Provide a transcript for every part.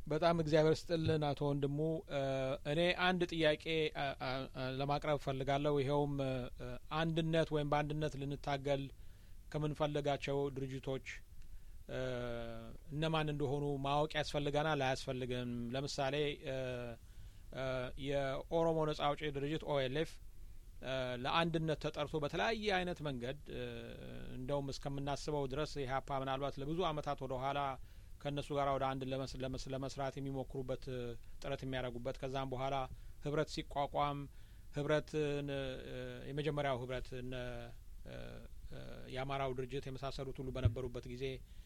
በጣም እግዚአብሔር ስጥልን አቶ ወንድሙ። እኔ አንድ ጥያቄ ለማቅረብ እፈልጋለሁ። ይኸውም አንድነት ወይም በአንድነት ልንታገል ከምንፈልጋቸው ድርጅቶች እነማን እንደሆኑ ማወቅ ያስፈልገናል አያስፈልግም? ለምሳሌ የኦሮሞ ነጻ አውጪ ድርጅት ኦኤልኤፍ ለአንድነት ተጠርቶ በተለያየ አይነት መንገድ እንደውም እስከምናስበው ድረስ ኢህአፓ ምናልባት ለብዙ አመታት ወደ ኋላ ከእነሱ ጋር ወደ አንድ ለመስራት የሚሞክሩበት ጥረት የሚያደርጉበት ከዛም በኋላ ህብረት ሲቋቋም ህብረትን የመጀመሪያው ህብረት እነ የአማራው ድርጅት የመሳሰሉት ሁሉ በነበሩበት ጊዜ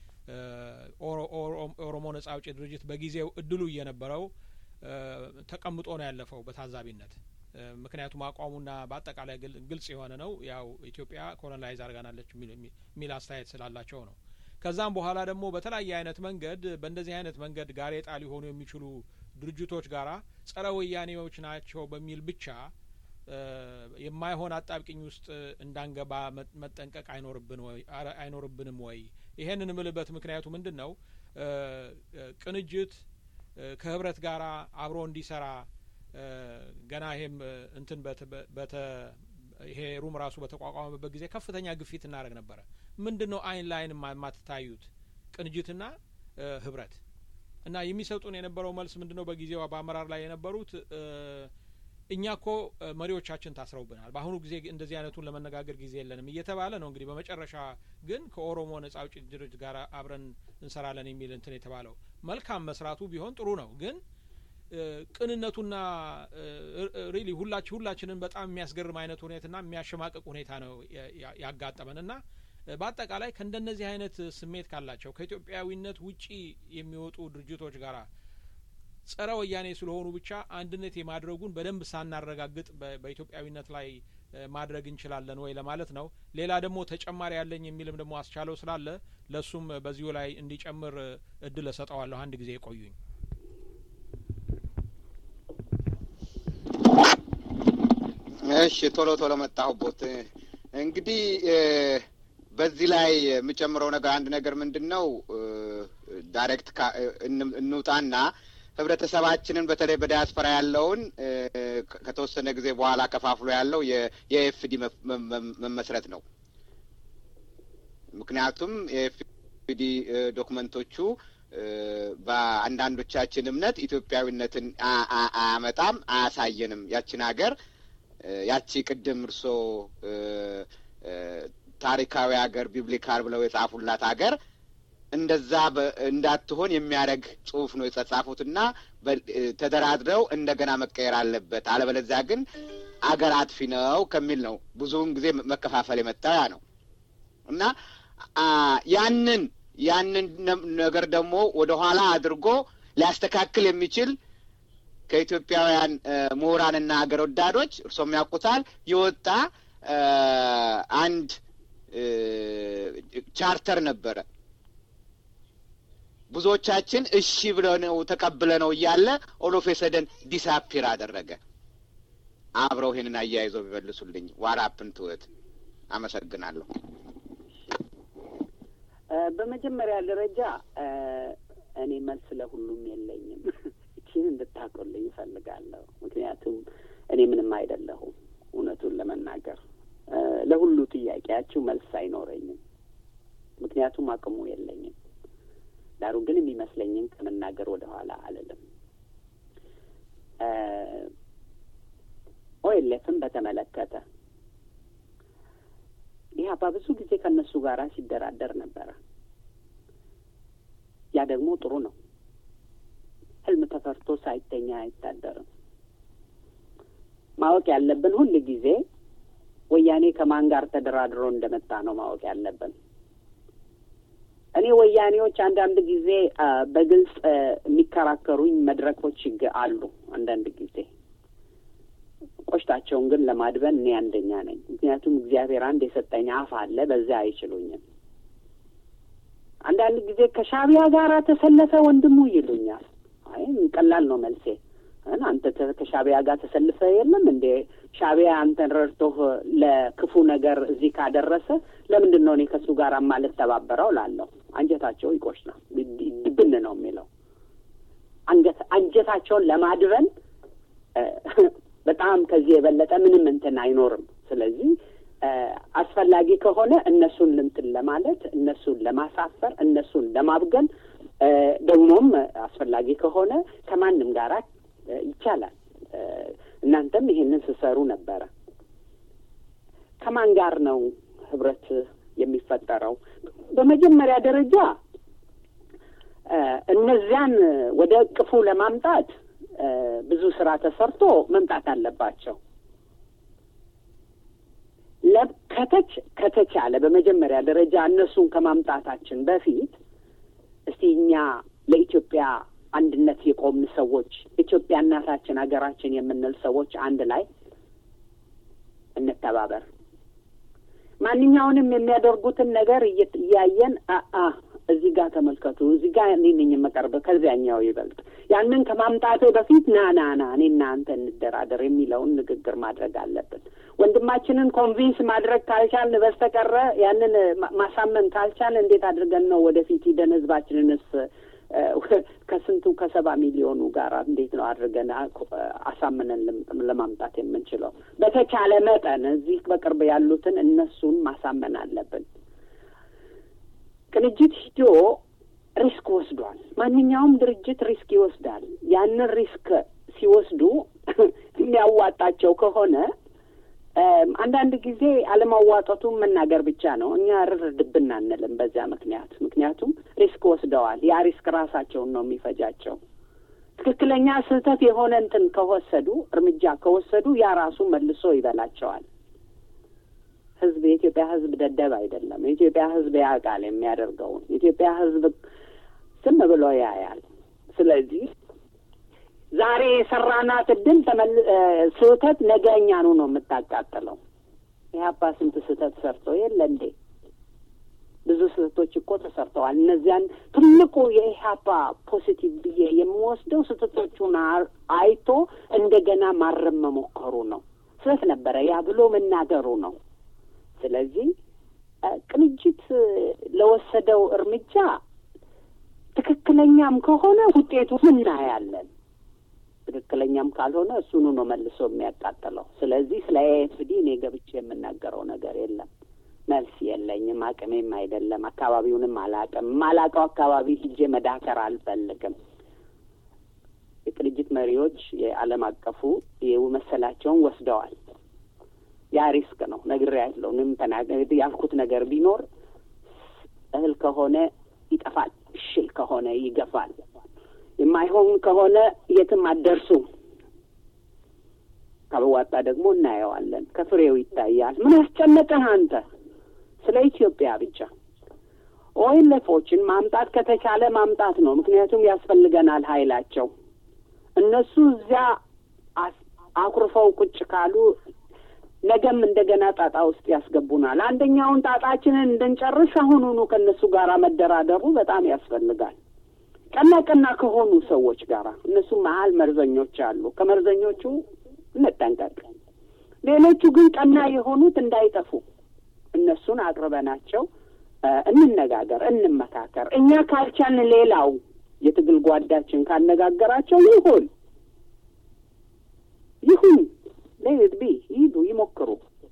ኦሮሞ ነጻ አውጪ ድርጅት በጊዜው እድሉ እየነበረው ተቀምጦ ነው ያለፈው በታዛቢነት። ምክንያቱም አቋሙና በአጠቃላይ ግልጽ የሆነ ነው። ያው ኢትዮጵያ ኮሎናይዝ አድርጋናለች የሚል አስተያየት ስላላቸው ነው። ከዛም በኋላ ደግሞ በተለያየ አይነት መንገድ በእንደዚህ አይነት መንገድ ጋሬጣ ሊሆኑ የሚችሉ ድርጅቶች ጋራ ጸረ ወያኔዎች ናቸው በሚል ብቻ የማይሆን አጣብቂኝ ውስጥ እንዳንገባ መጠንቀቅ አይኖርብንም ወይ? ይሄንን ምልበት ምክንያቱ ምንድን ነው? ቅንጅት ከህብረት ጋር አብሮ እንዲሰራ ገና ይሄም እንትን በተ ይሄ ሩም ራሱ በተቋቋመበት ጊዜ ከፍተኛ ግፊት እናደርግ ነበረ። ምንድን ነው አይን ለአይን የማትታዩት ቅንጅትና ህብረት እና የሚሰጡን የነበረው መልስ ምንድን ነው? በጊዜው በአመራር ላይ የነበሩት እኛ እኮ መሪዎቻችን ታስረውብናል፣ በአሁኑ ጊዜ እንደዚህ አይነቱን ለመነጋገር ጊዜ የለንም እየተባለ ነው። እንግዲህ በመጨረሻ ግን ከኦሮሞ ነጻ አውጪ ድርጅት ጋር አብረን እንሰራለን የሚል እንትን የተባለው መልካም መስራቱ ቢሆን ጥሩ ነው ግን ቅንነቱና ሪሊ ሁላች ሁላችንን በጣም የሚያስገርም አይነት ሁኔታና የሚያሸማቅቅ ሁኔታ ነው ያጋጠመን እና በአጠቃላይ ከእንደነዚህ አይነት ስሜት ካላቸው ከኢትዮጵያዊነት ውጪ የሚወጡ ድርጅቶች ጋራ ጸረ ወያኔ ስለሆኑ ብቻ አንድነት የማድረጉን በደንብ ሳናረጋግጥ በኢትዮጵያዊነት ላይ ማድረግ እንችላለን ወይ ለማለት ነው። ሌላ ደግሞ ተጨማሪ ያለኝ የሚልም ደግሞ አስቻለው ስላለ ለእሱም በዚሁ ላይ እንዲጨምር እድል እሰጠዋለሁ። አንድ ጊዜ የቆዩኝ እሺ ቶሎ ቶሎ መጣሁቦት። እንግዲህ በዚህ ላይ የምጨምረው ነገር አንድ ነገር ምንድን ነው፣ ዳይሬክት እንውጣና ህብረተሰባችንን በተለይ በዲያስፖራ ያለውን ከተወሰነ ጊዜ በኋላ ከፋፍሎ ያለው የኤፍዲ መመስረት ነው። ምክንያቱም የኤፍዲ ዶክመንቶቹ በአንዳንዶቻችን እምነት ኢትዮጵያዊነትን አያመጣም፣ አያሳየንም። ያችን ሀገር ያቺ ቅድም እርሶ ታሪካዊ ሀገር ቢብሊካል ብለው የጻፉላት ሀገር እንደዛ እንዳትሆን የሚያደርግ ጽሁፍ ነው የተጻፉትና ተደራድረው እንደገና መቀየር አለበት፣ አለበለዚያ ግን አገር አጥፊ ነው ከሚል ነው ብዙውን ጊዜ መከፋፈል የመጣው ያ ነው እና ያንን ያንን ነገር ደግሞ ወደ ኋላ አድርጎ ሊያስተካክል የሚችል ከኢትዮጵያውያን ምሁራንና ሀገር ወዳዶች እርሶም ያውቁታል የወጣ አንድ ቻርተር ነበረ። ብዙዎቻችን እሺ ብለነው ተቀብለነው እያለ ኦሎፌሰደን ዲሳፒር አደረገ። አብረው ይህንን አያይዘው ቢመልሱልኝ። ዋራፕን ትወት አመሰግናለሁ። በመጀመሪያ ደረጃ እኔ መልስ ለሁሉም የለኝም። ይህን እንድታቆልኝ እፈልጋለሁ። ምክንያቱም እኔ ምንም አይደለሁም። እውነቱን ለመናገር ለሁሉ ጥያቄያችሁ መልስ አይኖረኝም። ምክንያቱም አቅሙ የለኝም። ዳሩ ግን የሚመስለኝን ከመናገር ወደ ኋላ አልልም። ኦኤልኤፍን በተመለከተ ኢህአፓ ብዙ ጊዜ ከእነሱ ጋር ሲደራደር ነበረ። ያ ደግሞ ጥሩ ነው። ህልም ተፈርቶ ሳይተኛ አይታደርም። ማወቅ ያለብን ሁል ጊዜ ወያኔ ከማን ጋር ተደራድሮ እንደመጣ ነው ማወቅ ያለብን። እኔ ወያኔዎች አንዳንድ ጊዜ በግልጽ የሚከራከሩኝ መድረኮች አሉ። አንዳንድ ጊዜ ቆሽታቸውን ግን ለማድበን እኔ አንደኛ ነኝ። ምክንያቱም እግዚአብሔር አንድ የሰጠኝ አፍ አለ፣ በዚያ አይችሉኝም። አንዳንድ ጊዜ ከሻቢያ ጋር ተሰለፈ ወንድሙ ይሉኛል። አይ ቀላል ነው መልሴ። አንተ ከሻቢያ ጋር ተሰልፈ የለም እንዴ? ሻቢያ አንተን ረድቶህ ለክፉ ነገር እዚህ ካደረሰ ለምንድን ነው እኔ ከእሱ ጋር ማልተባበረው? ላለሁ አንጀታቸው ይቆሽናል። ድብን ነው የሚለው። ፍላጎታቸውን ለማድረን በጣም ከዚህ የበለጠ ምንም እንትን አይኖርም። ስለዚህ አስፈላጊ ከሆነ እነሱን እንትን ለማለት እነሱን ለማሳፈር እነሱን ለማብገን ደግሞም አስፈላጊ ከሆነ ከማንም ጋር ይቻላል። እናንተም ይሄንን ስሰሩ ነበረ። ከማን ጋር ነው ህብረት የሚፈጠረው? በመጀመሪያ ደረጃ እነዚያን ወደ እቅፉ ለማምጣት ብዙ ስራ ተሰርቶ መምጣት አለባቸው። ከተች ከተቻለ በመጀመሪያ ደረጃ እነሱን ከማምጣታችን በፊት እስቲ እኛ ለኢትዮጵያ አንድነት የቆምን ሰዎች ኢትዮጵያ እናታችን ሀገራችን የምንል ሰዎች አንድ ላይ እንተባበር። ማንኛውንም የሚያደርጉትን ነገር እያየን አአ እዚህ ጋር ተመልከቱ፣ እዚህ ጋር እኔ ነኝ የምቀርበው ከዚያኛው ይበልጥ ያንን ከማምጣቴ በፊት ና ና ና እኔ እናንተ እንደራደር የሚለውን ንግግር ማድረግ አለብን። ወንድማችንን ኮንቪንስ ማድረግ ካልቻልን በስተቀረ ያንን ማሳመን ካልቻልን እንዴት አድርገን ነው ወደፊት ሂደን ህዝባችንንስ ከስንቱ ከሰባ ሚሊዮኑ ጋር እንዴት ነው አድርገን አሳምነን ለማምጣት የምንችለው? በተቻለ መጠን እዚህ በቅርብ ያሉትን እነሱን ማሳመን አለብን። ቅንጅት ሂዶ ሪስክ ወስዷል። ማንኛውም ድርጅት ሪስክ ይወስዳል። ያንን ሪስክ ሲወስዱ የሚያዋጣቸው ከሆነ አንዳንድ ጊዜ አለማዋጠቱን መናገር ብቻ ነው። እኛ ርር ድብን አንልም በዚያ ምክንያት። ምክንያቱም ሪስክ ወስደዋል። ያ ሪስክ ራሳቸውን ነው የሚፈጃቸው። ትክክለኛ ስህተት የሆነ እንትን ከወሰዱ እርምጃ ከወሰዱ ያ ራሱ መልሶ ይበላቸዋል። ህዝብ የኢትዮጵያ ህዝብ ደደብ አይደለም። የኢትዮጵያ ህዝብ ያውቃል የሚያደርገውን። የኢትዮጵያ ህዝብ ዝም ብሎ ያያል። ስለዚህ ዛሬ የሰራናት እድል ስህተት ነገ እኛኑ ነው የምታቃጥለው። ኢህአፓ ስንት ስህተት ሰርቶ የለ እንዴ? ብዙ ስህተቶች እኮ ተሰርተዋል። እነዚያን ትልቁ የኢህአፓ ፖሲቲቭ ብዬ የምወስደው ስህተቶቹን አይቶ እንደገና ማረም መሞከሩ ነው። ስህተት ነበረ ያ ብሎ መናገሩ ነው። ስለዚህ ቅንጅት ለወሰደው እርምጃ ትክክለኛም ከሆነ ውጤቱ እናያለን። ትክክለኛም ካልሆነ እሱኑ ነው መልሶ የሚያቃጥለው። ስለዚህ ስለ ኤኤፍዲ እኔ ገብቼ የምናገረው ነገር የለም። መልስ የለኝም፣ አቅሜም አይደለም። አካባቢውንም አላቅም። የማላቀው አካባቢ ሂጄ መዳከር አልፈልግም። የቅንጅት መሪዎች የዓለም አቀፉ የመሰላቸውን ወስደዋል። ያ ሪስክ ነው። ነግሬያለሁ። ምንም ተናገር ያልኩት ነገር ቢኖር እህል ከሆነ ይጠፋል፣ እሽል ከሆነ ይገፋል። የማይሆን ከሆነ የትም አትደርሱ። ካበዋጣ ደግሞ እናየዋለን። ከፍሬው ይታያል። ምን አስጨነቀህ አንተ? ስለ ኢትዮጵያ ብቻ ኦኤልኤፎችን ማምጣት ከተቻለ ማምጣት ነው። ምክንያቱም ያስፈልገናል ኃይላቸው። እነሱ እዚያ አኩርፈው ቁጭ ካሉ ነገም እንደገና ጣጣ ውስጥ ያስገቡናል። አንደኛውን ጣጣችንን እንድንጨርስ አሁኑኑ ከእነሱ ጋር መደራደሩ በጣም ያስፈልጋል። ቀና ቀና ከሆኑ ሰዎች ጋር እነሱ መሀል መርዘኞች አሉ። ከመርዘኞቹ እንጠንቀቅ። ሌሎቹ ግን ቀና የሆኑት እንዳይጠፉ እነሱን አቅርበናቸው እንነጋገር፣ እንመካከር። እኛ ካልቻልን ሌላው የትግል ጓዳችን ካነጋገራቸው ይሁን ይሁን ሌት ቢ ይሂዱ፣ ይሞክሩ።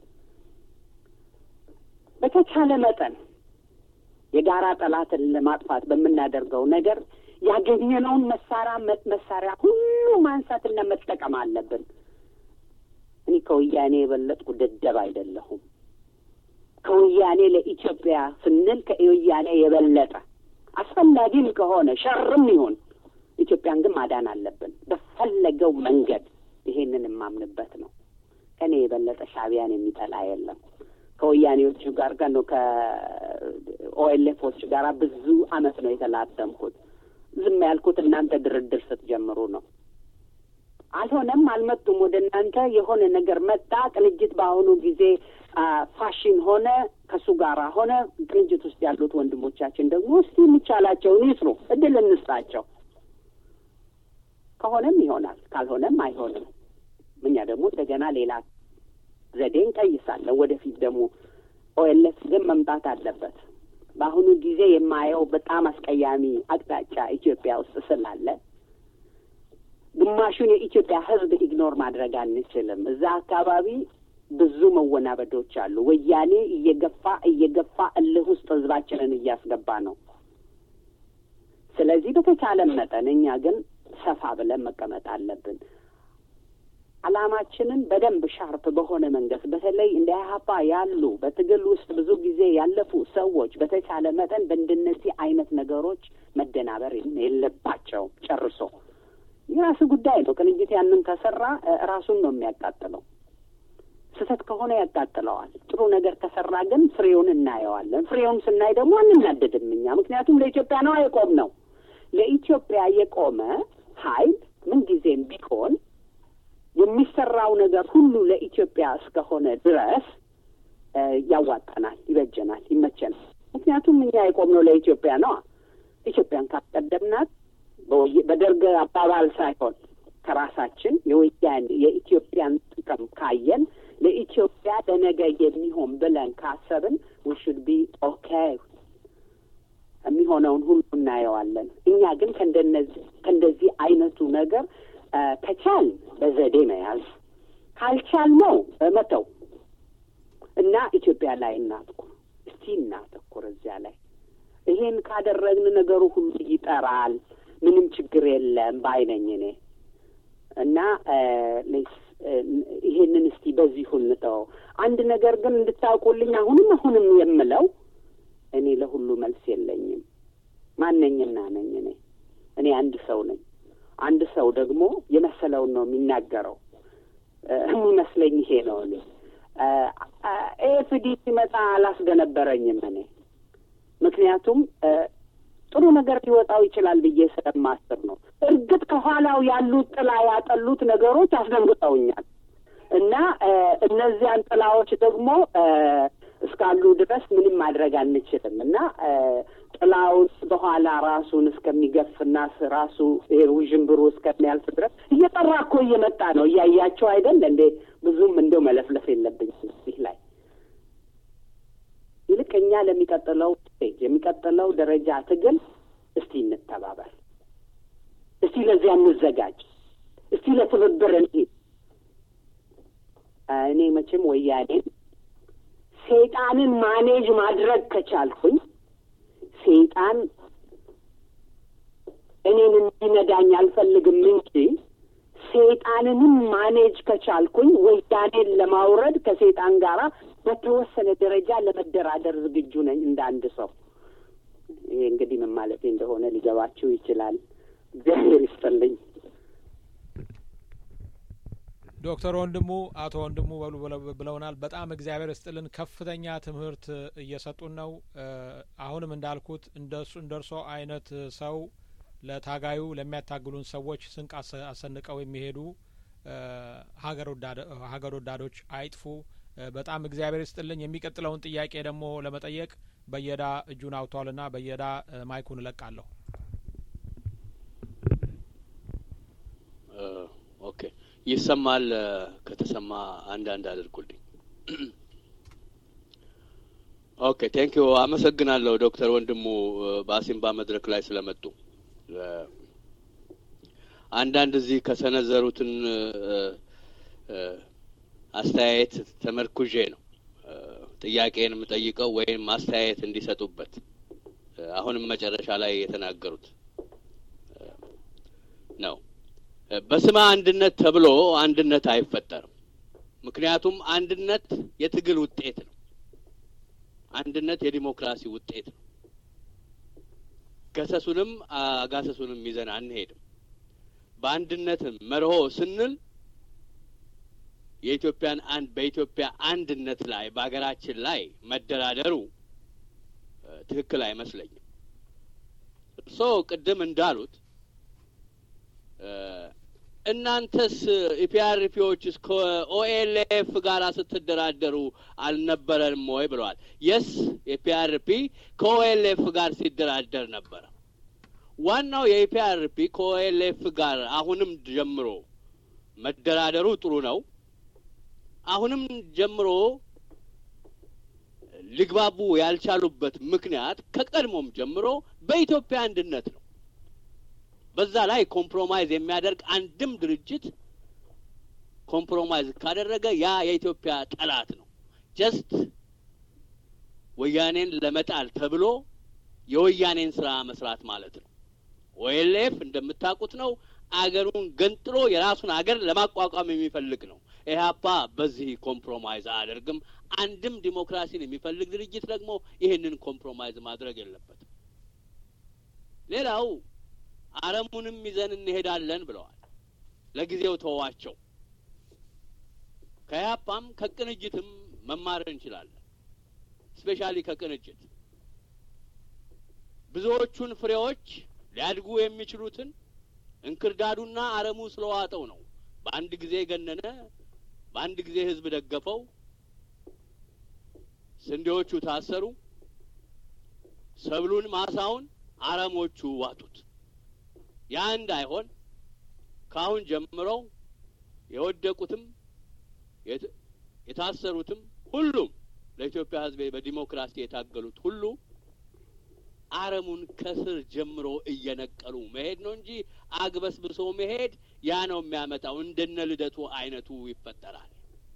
በተቻለ መጠን የጋራ ጠላትን ለማጥፋት በምናደርገው ነገር ያገኘነውን መሳሪያ መሳሪያ ሁሉ ማንሳትና መጠቀም አለብን። እኔ ከወያኔ የበለጥኩ ደደብ አይደለሁም። ከወያኔ ለኢትዮጵያ ስንል ከወያኔ የበለጠ አስፈላጊም ከሆነ ሸርም ይሁን ኢትዮጵያን ግን ማዳን አለብን በፈለገው መንገድ። ይሄንን የማምንበት ነው። ከእኔ የበለጠ ሻዕቢያን የሚጠላ የለም። ከወያኔዎቹ ጋር ጋር ነው ከኦኤልኤፎች ጋር ብዙ አመት ነው የተላተምኩት። ዝም ያልኩት እናንተ ድርድር ስትጀምሩ ነው። አልሆነም፣ አልመጡም ወደ እናንተ። የሆነ ነገር መጣ። ቅንጅት በአሁኑ ጊዜ ፋሽን ሆነ፣ ከሱ ጋር ሆነ። ቅንጅት ውስጥ ያሉት ወንድሞቻችን ደግሞ እስቲ የሚቻላቸውን ይስሩ፣ እድል እንስጣቸው። ከሆነም ይሆናል፣ ካልሆነም አይሆንም። እኛ ደግሞ እንደገና ሌላ ዘዴ እንቀይሳለን። ወደፊት ደግሞ ኦኤልኤፍ ግን መምጣት አለበት። በአሁኑ ጊዜ የማየው በጣም አስቀያሚ አቅጣጫ ኢትዮጵያ ውስጥ ስላለ ግማሹን የኢትዮጵያ ሕዝብ ኢግኖር ማድረግ አንችልም። እዛ አካባቢ ብዙ መወናበዶች አሉ። ወያኔ እየገፋ እየገፋ እልህ ውስጥ ሕዝባችንን እያስገባ ነው። ስለዚህ በተቻለን መጠን እኛ ግን ሰፋ ብለን መቀመጥ አለብን። ዓላማችንን በደንብ ሻርፕ በሆነ መንገድ በተለይ እንደ ኢህአፓ ያሉ በትግል ውስጥ ብዙ ጊዜ ያለፉ ሰዎች በተቻለ መጠን በእንደነዚህ አይነት ነገሮች መደናበር የለባቸውም። ጨርሶ የራሱ ጉዳይ ነው። ቅንጅት ያንን ከሰራ ራሱን ነው የሚያቃጥለው። ስህተት ከሆነ ያቃጥለዋል። ጥሩ ነገር ከሰራ ግን ፍሬውን እናየዋለን። ፍሬውን ስናይ ደግሞ አንናደድም እኛ ምክንያቱም ለኢትዮጵያ ነው የቆም ነው። ለኢትዮጵያ የቆመ ኃይል ምንጊዜም ቢሆን የሚሰራው ነገር ሁሉ ለኢትዮጵያ እስከሆነ ድረስ ያዋጣናል፣ ይበጀናል፣ ይመቸናል። ምክንያቱም እኛ የቆምነው ለኢትዮጵያ ነዋ። ኢትዮጵያን ካስቀደምናት በደርግ አባባል ሳይሆን ከራሳችን የወያን የኢትዮጵያን ጥቅም ካየን ለኢትዮጵያ ለነገ የሚሆን ብለን ካሰብን ውሹድ ቢ ኦኬ የሚሆነውን ሁሉ እናየዋለን። እኛ ግን ከእንደነዚህ ከእንደዚህ አይነቱ ነገር ከቻል በዘዴ መያዝ ካልቻል ነው መተው እና ኢትዮጵያ ላይ እናትኩር። እስቲ እናተኩር እዚያ ላይ። ይሄን ካደረግን ነገሩ ሁሉ ይጠራል። ምንም ችግር የለም ባይነኝ እኔ እና ይሄንን እስቲ በዚሁ እንተወው። አንድ ነገር ግን እንድታውቁልኝ አሁንም አሁንም የምለው እኔ ለሁሉ መልስ የለኝም። ማነኝና ነኝ እኔ እኔ አንድ ሰው ነኝ። አንድ ሰው ደግሞ የመሰለውን ነው የሚናገረው። የሚመስለኝ ይሄ ነው። እኔ ኤፍዲ ሲመጣ አላስገነበረኝም እኔ ምክንያቱም ጥሩ ነገር ሊወጣው ይችላል ብዬ ስለማስብ ነው። እርግጥ ከኋላው ያሉት ጥላ ያጠሉት ነገሮች አስደንግጠውኛል እና እነዚያን ጥላዎች ደግሞ እስካሉ ድረስ ምንም ማድረግ አንችልም እና ጥላውን በኋላ ራሱን እስከሚገፍና ራሱ ውዥንብሩ እስከሚያልፍ ድረስ እየጠራ እኮ እየመጣ ነው። እያያቸው አይደል እንዴ? ብዙም እንደው መለፍለፍ የለብኝም እዚህ ላይ ይልቅ እኛ ለሚቀጥለው ስቴጅ የሚቀጥለው ደረጃ ትግል እስቲ እንተባበር፣ እስቲ ለዚያ እንዘጋጅ፣ እስቲ ለትብብር እንሂድ። እኔ መቼም ወያኔን ሰይጣንን ማኔጅ ማድረግ ከቻልኩኝ ሰይጣን እኔን እንዲነዳኝ አልፈልግም እንጂ ሰይጣንንም ማኔጅ ከቻልኩኝ ወያኔን ለማውረድ ከሰይጣን ጋር በተወሰነ ደረጃ ለመደራደር ዝግጁ ነኝ እንደ አንድ ሰው። ይሄ እንግዲህ ምን ማለቴ እንደሆነ ሊገባችሁ ይችላል። እግዚአብሔር ይስጥልኝ። ዶክተር ወንድሙ አቶ ወንድሙ በሉ ብለውናል። በጣም እግዚአብሔር ይስጥልን። ከፍተኛ ትምህርት እየሰጡን ነው። አሁንም እንዳልኩት እንደሱ እንደርሶ አይነት ሰው ለታጋዩ ለሚያታግሉን ሰዎች ስንቅ አሰንቀው የሚሄዱ ሀገር ወዳዶች አይጥፉ። በጣም እግዚአብሔር ይስጥልኝ። የሚቀጥለውን ጥያቄ ደግሞ ለመጠየቅ በየዳ እጁን አውጥቷልና በየዳ ማይኩን እለቃለሁ። ኦኬ፣ ይሰማል። ከተሰማ አንዳንድ አድርጉልኝ። ኦኬ፣ ቴንኪዩ አመሰግናለሁ ዶክተር ወንድሙ በአሲምባ መድረክ ላይ ስለመጡ አንዳንድ እዚህ ከሰነዘሩትን አስተያየት ተመርኩዤ ነው ጥያቄን የምጠይቀው ወይም አስተያየት እንዲሰጡበት። አሁንም መጨረሻ ላይ የተናገሩት ነው። በስመ አንድነት ተብሎ አንድነት አይፈጠርም። ምክንያቱም አንድነት የትግል ውጤት ነው። አንድነት የዲሞክራሲ ውጤት ነው። ገሰሱንም አጋሰሱንም ይዘን አንሄድም። በአንድነት መርሆ ስንል የኢትዮጵያን አንድ በኢትዮጵያ አንድነት ላይ በሀገራችን ላይ መደራደሩ ትክክል አይመስለኝም። እርስዎ ቅድም እንዳሉት እናንተስ ኢፒአርፒዎችስ ከኦኤልኤፍ ጋር ስትደራደሩ አልነበረንም ወይ ብለዋል። የስ የፒአርፒ ከኦኤልኤፍ ጋር ሲደራደር ነበረ። ዋናው የኢፒአርፒ ከኦኤልኤፍ ጋር አሁንም ጀምሮ መደራደሩ ጥሩ ነው። አሁንም ጀምሮ ሊግባቡ ያልቻሉበት ምክንያት ከቀድሞም ጀምሮ በኢትዮጵያ አንድነት ነው። በዛ ላይ ኮምፕሮማይዝ የሚያደርግ አንድም ድርጅት ኮምፕሮማይዝ ካደረገ ያ የኢትዮጵያ ጠላት ነው። ጀስት ወያኔን ለመጣል ተብሎ የወያኔን ስራ መስራት ማለት ነው። ኦኤልኤፍ እንደምታውቁት ነው አገሩን ገንጥሎ የራሱን አገር ለማቋቋም የሚፈልግ ነው። ኢህአፓ በዚህ ኮምፕሮማይዝ አያደርግም። አንድም ዲሞክራሲን የሚፈልግ ድርጅት ደግሞ ይህንን ኮምፕሮማይዝ ማድረግ የለበትም። ሌላው አረሙንም ይዘን እንሄዳለን ብለዋል። ለጊዜው ተዋቸው። ከኢህአፓም ከቅንጅትም መማር እንችላለን። ስፔሻሊ ከቅንጅት ብዙዎቹን ፍሬዎች ሊያድጉ የሚችሉትን እንክርዳዱና አረሙ ስለዋጠው ነው። በአንድ ጊዜ ገነነ፣ በአንድ ጊዜ ህዝብ ደገፈው፣ ስንዴዎቹ ታሰሩ፣ ሰብሉን ማሳውን አረሞቹ ዋጡት። ያ እንዳይሆን ከአሁን ጀምረው የወደቁትም የታሰሩትም ሁሉም ለኢትዮጵያ ህዝብ በዲሞክራሲ የታገሉት ሁሉ አረሙን ከስር ጀምሮ እየነቀሉ መሄድ ነው እንጂ አግበስብሶ መሄድ ያ ነው የሚያመጣው። እንደነ ልደቱ አይነቱ ይፈጠራል።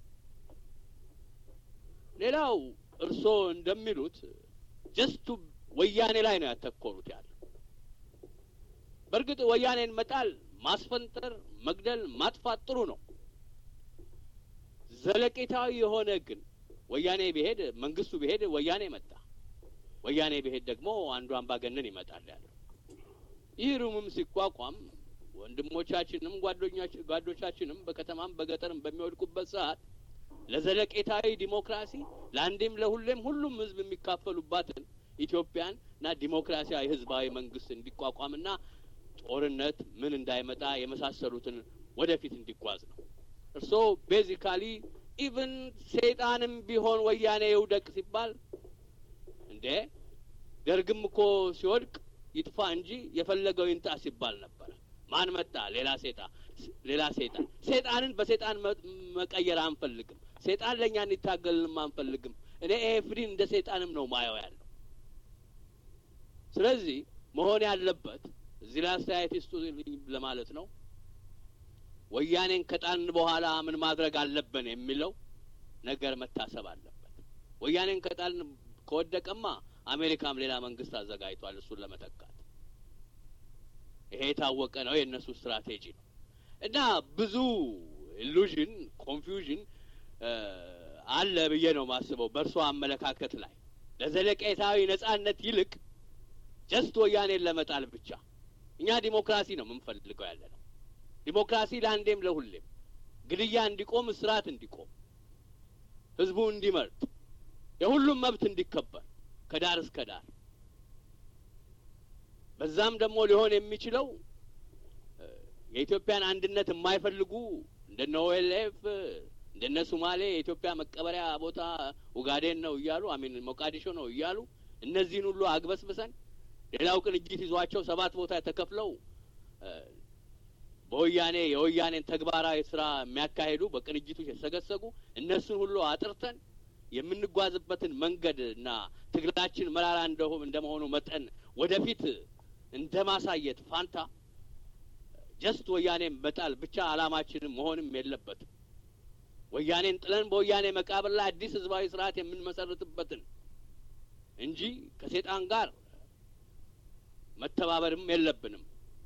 ሌላው እርስዎ እንደሚሉት ጀስቱ ወያኔ ላይ ነው ያተኮሩት ያለ በእርግጥ ወያኔን መጣል፣ ማስፈንጠር፣ መግደል፣ ማጥፋት ጥሩ ነው። ዘለቄታዊ የሆነ ግን ወያኔ ቢሄድ መንግስቱ ቢሄድ ወያኔ መጣ ወያኔ ብሄድ ደግሞ አንዱ አምባገነን ይመጣል ያለው ይህ ሩምም ሲቋቋም ወንድሞቻችንም ጓዶቻችንም በከተማም በገጠርም በሚወድቁበት ሰዓት ለዘለቄታዊ ዲሞክራሲ ለአንዴም ለሁሌም ሁሉም ህዝብ የሚካፈሉባትን ኢትዮጵያን እና ዲሞክራሲያዊ ህዝባዊ መንግስት እንዲቋቋምና ጦርነት ምን እንዳይመጣ የመሳሰሉትን ወደፊት እንዲጓዝ ነው። እርስዎ ቤዚካሊ ኢቭን ሰይጣንም ቢሆን ወያኔ ይውደቅ ሲባል እንዴ ደርግም እኮ ሲወድቅ ይጥፋ እንጂ የፈለገው ይንጣ ሲባል ነበረ። ማን መጣ? ሌላ ሴጣ ሌላ ሴጣን። ሴጣንን በሴጣን መቀየር አንፈልግም። ሴጣን ለእኛ እንዲታገልንም አንፈልግም። እኔ ኤፍዲን እንደ ሴጣንም ነው ማየው ያለው። ስለዚህ መሆን ያለበት እዚህ ላይ አስተያየት ይስጡ ለማለት ነው። ወያኔን ከጣልን በኋላ ምን ማድረግ አለብን የሚለው ነገር መታሰብ አለበት። ወያኔን ከጣልን ከወደቀማ አሜሪካም ሌላ መንግስት አዘጋጅቷል እሱን ለመተካት። ይሄ የታወቀ ነው፣ የእነሱ ስትራቴጂ ነው። እና ብዙ ኢሉዥን ኮንፊውዥን አለ ብዬ ነው ማስበው በእርሶ አመለካከት ላይ ለዘለቄታዊ ነጻነት ይልቅ ጀስት ወያኔን ለመጣል ብቻ። እኛ ዲሞክራሲ ነው የምንፈልገው ያለ ነው። ዲሞክራሲ ለአንዴም ለሁሌም ግድያ እንዲቆም፣ እስራት እንዲቆም፣ ህዝቡ እንዲመርጥ የሁሉም መብት እንዲከበር ከዳር እስከ ዳር። በዛም ደግሞ ሊሆን የሚችለው የኢትዮጵያን አንድነት የማይፈልጉ እንደነ ኦኤልኤፍ እንደነ ሱማሌ የኢትዮጵያ መቀበሪያ ቦታ ኡጋዴን ነው እያሉ አሚን ሞቃዲሾ ነው እያሉ እነዚህን ሁሉ አግበስብሰን ሌላው ቅንጅት ይዟቸው ሰባት ቦታ ተከፍለው በወያኔ የወያኔን ተግባራዊ ስራ የሚያካሂዱ በቅንጅቱ የተሰገሰጉ እነሱን ሁሉ አጥርተን የምንጓዝበትን መንገድ እና ትግላችን መራራ እንደመሆኑ መጠን ወደፊት እንደ ማሳየት ፋንታ ጀስት ወያኔን መጣል ብቻ አላማችንም መሆንም የለበትም። ወያኔን ጥለን በወያኔ መቃብር ላይ አዲስ ህዝባዊ ስርዓት የምንመሰርትበትን እንጂ ከሴጣን ጋር መተባበርም የለብንም።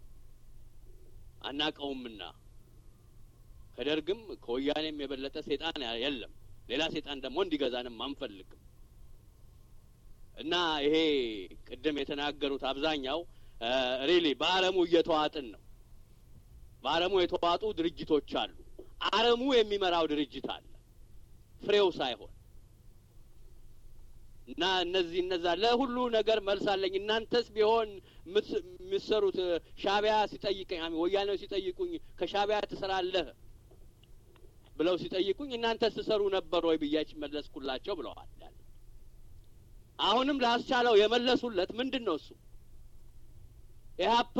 አናቀውምና ከደርግም ከወያኔም የበለጠ ሴጣን የለም። ሌላ ሴጣን ደግሞ እንዲገዛንም አንፈልግም። እና ይሄ ቅድም የተናገሩት አብዛኛው ሪሊ በአረሙ እየተዋጥን ነው። በአረሙ የተዋጡ ድርጅቶች አሉ። አረሙ የሚመራው ድርጅት አለ፣ ፍሬው ሳይሆን እና እነዚህ እነዛ ለሁሉ ነገር መልስ አለኝ። እናንተስ ቢሆን የምትሰሩት ሻቢያ ሲጠይቀኝ ወያኔው ሲጠይቁኝ ከሻቢያ ትሰራለህ ብለው ሲጠይቁኝ እናንተስ ትሰሩ ነበር ወይ ብያች መለስኩላቸው ብለዋል። አሁንም ላስቻለው የመለሱለት ምንድን ነው እሱ ኢህአፓ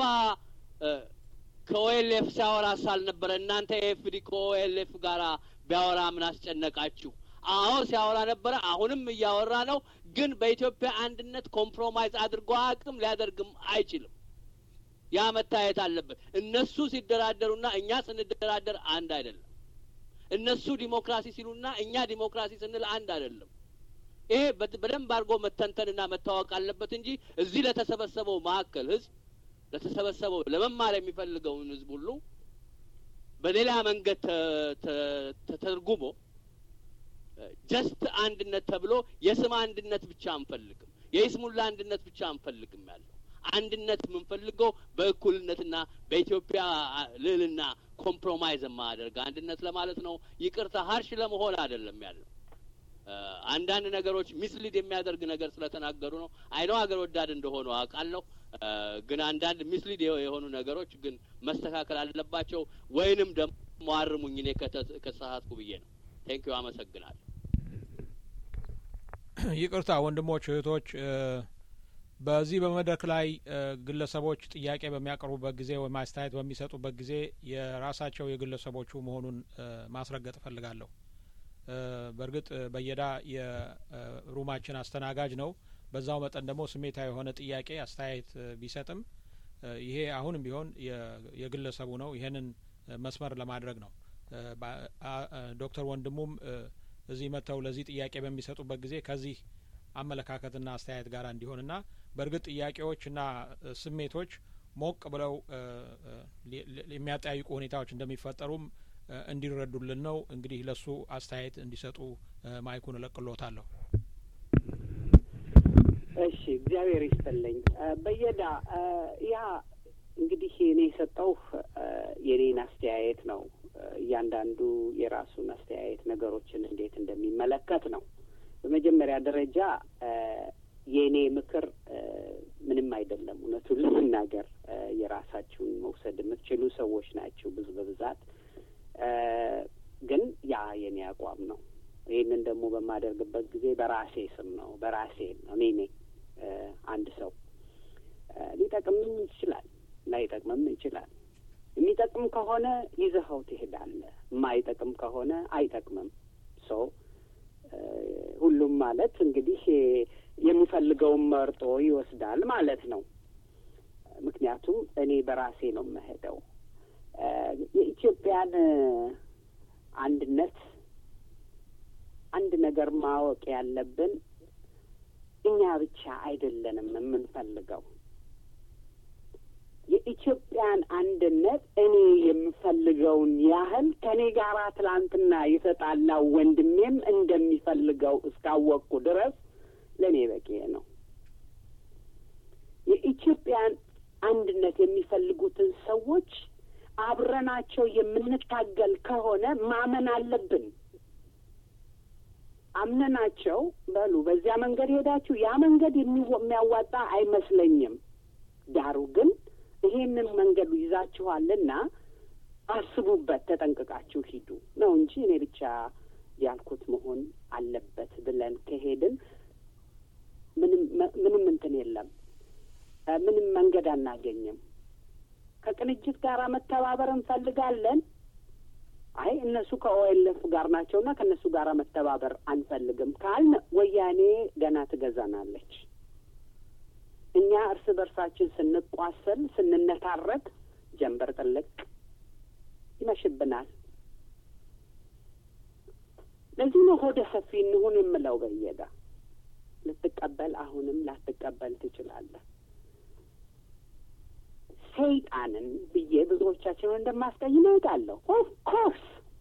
ከኦኤልኤፍ ሲያወራ ሳልነበረ እናንተ ኤፍዲ ከኦኤልኤፍ ጋራ ቢያወራ ምን አስጨነቃችሁ? አዎ ሲያወራ ነበረ። አሁንም እያወራ ነው። ግን በኢትዮጵያ አንድነት ኮምፕሮማይዝ አድርጎ አቅም ሊያደርግም አይችልም። ያ መታየት አለበት። እነሱ ሲደራደሩና እኛ ስንደራደር አንድ አይደለም። እነሱ ዲሞክራሲ ሲሉና እኛ ዲሞክራሲ ስንል አንድ አይደለም። ይሄ በደንብ አድርጎ መተንተንና መታወቅ አለበት እንጂ እዚህ ለተሰበሰበው ማዕከል ህዝብ ለተሰበሰበው ለመማር የሚፈልገውን ህዝብ ሁሉ በሌላ መንገድ ተተርጉሞ ጀስት አንድነት ተብሎ የስም አንድነት ብቻ አንፈልግም፣ የይስሙላ አንድነት ብቻ አንፈልግም ያለው አንድነት የምንፈልገው በእኩልነትና በኢትዮጵያ ልዕልና ኮምፕሮማይዝ የማያደርግ አንድነት ለማለት ነው። ይቅርታ ሀርሽ ለመሆን አይደለም ያለው። አንዳንድ ነገሮች ሚስሊድ የሚያደርግ ነገር ስለተናገሩ ነው። አይነው ሀገር ወዳድ እንደሆኑ አውቃለሁ። ግን አንዳንድ ሚስሊድ የሆኑ ነገሮች ግን መስተካከል አለባቸው። ወይንም ደግሞ አርሙኝ እኔ ከተሳሳትኩ ብዬ ነው። ቴንኪዩ አመሰግናለሁ። ይቅርታ ወንድሞች እህቶች በዚህ በመድረክ ላይ ግለሰቦች ጥያቄ በሚያቀርቡበት ጊዜ ወይም አስተያየት በሚሰጡበት ጊዜ የራሳቸው የግለሰቦቹ መሆኑን ማስረገጥ እፈልጋለሁ። በእርግጥ በየዳ የሩማችን አስተናጋጅ ነው። በዛው መጠን ደግሞ ስሜታዊ የሆነ ጥያቄ አስተያየት ቢሰጥም ይሄ አሁንም ቢሆን የግለሰቡ ነው። ይሄንን መስመር ለማድረግ ነው። ዶክተር ወንድሙም እዚህ መጥተው ለዚህ ጥያቄ በሚሰጡበት ጊዜ ከዚህ አመለካከትና አስተያየት ጋር እንዲሆንና በእርግጥ ጥያቄዎችና ስሜቶች ሞቅ ብለው የሚያጠያይቁ ሁኔታዎች እንደሚፈጠሩም እንዲረዱልን ነው። እንግዲህ ለሱ አስተያየት እንዲሰጡ ማይኩን እለቅሎታለሁ። እሺ፣ እግዚአብሔር ይስጥልኝ። በየዳ ያ እንግዲህ እኔ የሰጠው የኔን አስተያየት ነው። እያንዳንዱ የራሱን አስተያየት ነገሮችን እንዴት እንደሚመለከት ነው። በመጀመሪያ ደረጃ የእኔ ምክር ምንም አይደለም። እውነቱን ለመናገር የራሳችሁን መውሰድ የምትችሉ ሰዎች ናቸው ብዙ በብዛት ግን ያ የኔ አቋም ነው። ይህንን ደግሞ በማደርግበት ጊዜ በራሴ ስም ነው፣ በራሴ ነው። እኔ ነኝ። አንድ ሰው ሊጠቅምም ይችላል፣ ላይጠቅምም ይችላል። የሚጠቅም ከሆነ ይዘኸው ትሄዳለህ፣ የማይጠቅም ከሆነ አይጠቅምም። ሰው ሁሉም ማለት እንግዲህ የሚፈልገውን መርጦ ይወስዳል ማለት ነው። ምክንያቱም እኔ በራሴ ነው የምሄደው። የኢትዮጵያን አንድነት አንድ ነገር ማወቅ ያለብን እኛ ብቻ አይደለንም የምንፈልገው። የኢትዮጵያን አንድነት እኔ የምፈልገውን ያህል ከእኔ ጋር ትላንትና የተጣላው ወንድሜም እንደሚፈልገው እስካወቅኩ ድረስ ለእኔ በቂ ነው። የኢትዮጵያን አንድነት የሚፈልጉትን ሰዎች አብረናቸው የምንታገል ከሆነ ማመን አለብን። አምነናቸው በሉ በዚያ መንገድ ሄዳችሁ ያ መንገድ የሚያዋጣ አይመስለኝም። ዳሩ ግን ይሄንን መንገዱ ይዛችኋልና አስቡበት፣ ተጠንቅቃችሁ ሂዱ ነው እንጂ እኔ ብቻ ያልኩት መሆን አለበት ብለን ከሄድን ምንም ምንም እንትን የለም፣ ምንም መንገድ አናገኝም። ከቅንጅት ጋር መተባበር እንፈልጋለን። አይ እነሱ ከኦኤልኤፍ ጋር ናቸውና ከእነሱ ጋር መተባበር አንፈልግም ካልን ወያኔ ገና ትገዛናለች። እኛ እርስ በርሳችን ስንቋሰል ስንነታረክ ጀንበር ጥልቅ ይመሽብናል። ለዚህ ነው ሆደ ሰፊ እንሁን የምለው። በየዳ ልትቀበል አሁንም ላትቀበል ትችላለህ። ሰይጣንን ብዬ ብዙዎቻችንን እንደማስቀይም አውቃለሁ። ኦፍ ኮርስ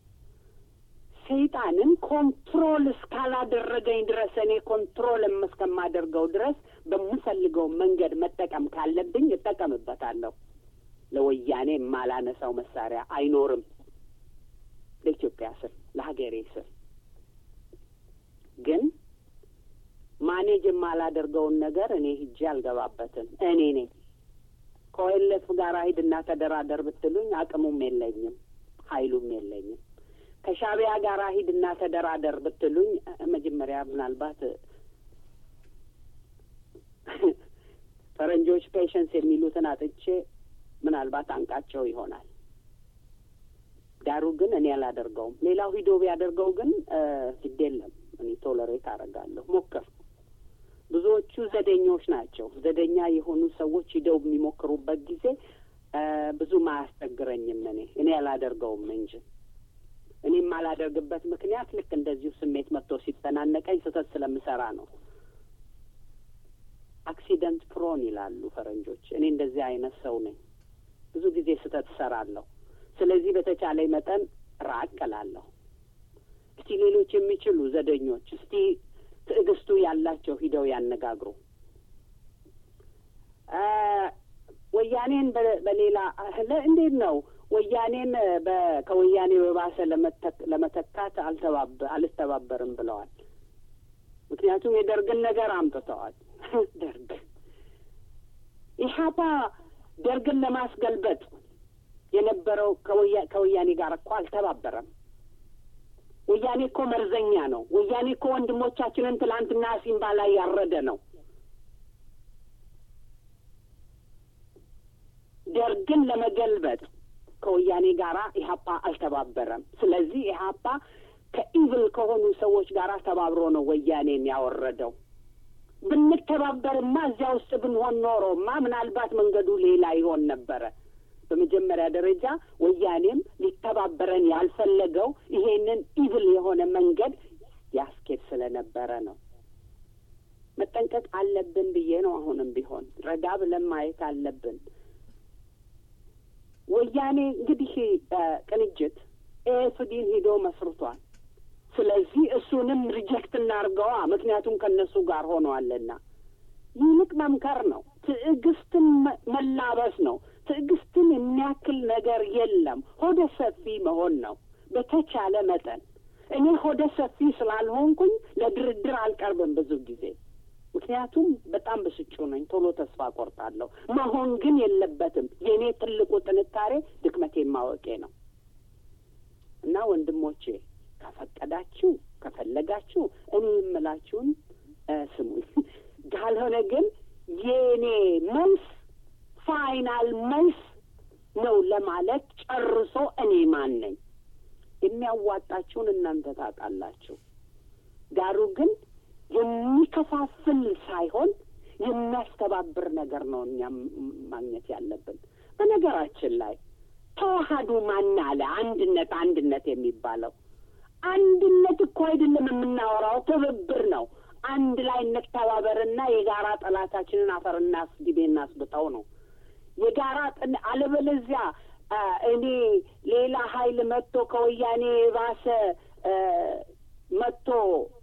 ሰይጣንን ኮንትሮል እስካላደረገኝ ድረስ እኔ ኮንትሮል እስከማደርገው ድረስ በምፈልገው መንገድ መጠቀም ካለብኝ እጠቀምበታለሁ። ለወያኔ የማላነሳው መሳሪያ አይኖርም። ለኢትዮጵያ ስል ለሀገሬ ስል ግን ማኔጅ የማላደርገውን ነገር እኔ ሂጄ አልገባበትም። እኔ ነኝ ከኦኤልኤፍ ጋር ሂድና ተደራደር ብትሉኝ አቅሙም የለኝም፣ ኃይሉም የለኝም። ከሻቢያ ጋር ሂድና ተደራደር ብትሉኝ መጀመሪያ ምናልባት ፈረንጆች ፔሽንስ የሚሉትን አጥቼ ምናልባት አንቃቸው ይሆናል። ዳሩ ግን እኔ አላደርገውም። ሌላው ሂዶ ቢያደርገው ግን ግድ የለም እኔ ቶለሬት አደርጋለሁ። ሞከርኩ። ብዙዎቹ ዘደኞች ናቸው። ዘደኛ የሆኑ ሰዎች ሂደው የሚሞክሩበት ጊዜ ብዙም አያስቸግረኝም። እኔ እኔ አላደርገውም እንጂ እኔም አላደርግበት ምክንያት ልክ እንደዚሁ ስሜት መጥቶ ሲተናነቀኝ ስህተት ስለምሰራ ነው። አክሲደንት ፕሮን ይላሉ ፈረንጆች። እኔ እንደዚህ አይነት ሰው ነኝ። ብዙ ጊዜ ስህተት እሰራለሁ። ስለዚህ በተቻለኝ መጠን ራቅ እላለሁ። እስቲ ሌሎች የሚችሉ ዘደኞች እስቲ ትዕግስቱ ያላቸው ሂደው ያነጋግሩ። ወያኔን በሌላ እንዴት ነው ወያኔን ከወያኔ በባሰ ለመተካት አልተባበርም ብለዋል። ምክንያቱም የደርግን ነገር አምጥተዋል። ደርግ ኢህአፓ ደርግን ለማስገልበጥ የነበረው ከወያኔ ጋር እኮ አልተባበረም። ወያኔ እኮ መርዘኛ ነው። ወያኔ እኮ ወንድሞቻችንን ትላንትና ሲምባ ላይ ያረደ ነው። ደርግን ለመገልበጥ ከወያኔ ጋር ኢህአፓ አልተባበረም። ስለዚህ ኢህአፓ ከኢቭል ከሆኑ ሰዎች ጋር ተባብሮ ነው ወያኔን ያወረደው። ብንተባበርማ እዚያ ውስጥ ብንሆን ኖሮማ ምናልባት መንገዱ ሌላ ይሆን ነበረ። በመጀመሪያ ደረጃ ወያኔም ሊተባበረን ያልፈለገው ይሄንን ኢቭል የሆነ መንገድ ያስኬድ ስለነበረ ነው። መጠንቀቅ አለብን ብዬ ነው። አሁንም ቢሆን ረጋ ብለን ማየት አለብን። ወያኔ እንግዲህ ቅንጅት ኤፍዲን ሂዶ መስርቷል። ስለዚህ እሱንም ሪጀክት እናርገዋ፣ ምክንያቱም ከእነሱ ጋር ሆነዋልና። ይልቅ መምከር ነው። ትዕግስትን መላበስ ነው። ትዕግስትን የሚያክል ነገር የለም። ሆደ ሰፊ መሆን ነው በተቻለ መጠን። እኔ ሆደ ሰፊ ስላልሆንኩኝ ለድርድር አልቀርብም ብዙ ጊዜ ምክንያቱም በጣም ብስጩ ነኝ። ቶሎ ተስፋ ቆርጣለሁ። መሆን ግን የለበትም። የእኔ ትልቁ ጥንካሬ ድክመቴን ማወቄ ነው እና ወንድሞቼ ከፈቀዳችሁ ከፈለጋችሁ እኔ የምላችሁን ስሙኝ። ካልሆነ ግን የእኔ መልስ ፋይናል መልስ ነው ለማለት ጨርሶ እኔ ማን ነኝ? የሚያዋጣችሁን እናንተ ታውቃላችሁ። ዳሩ ግን የሚከፋፍል ሳይሆን የሚያስተባብር ነገር ነው እኛ ማግኘት ያለብን። በነገራችን ላይ ተዋሃዱ ማን አለ? አንድነት አንድነት የሚባለው አንድነት እኮ አይደለም የምናወራው፣ ትብብር ነው። አንድ ላይ እንተባበርና የጋራ ጠላታችንን አፈር እናስግቤ እናስብጠው ነው የጋራ ጥን አለበለዚያ እኔ ሌላ ሀይል መጥቶ ከወያኔ የባሰ መጥቶ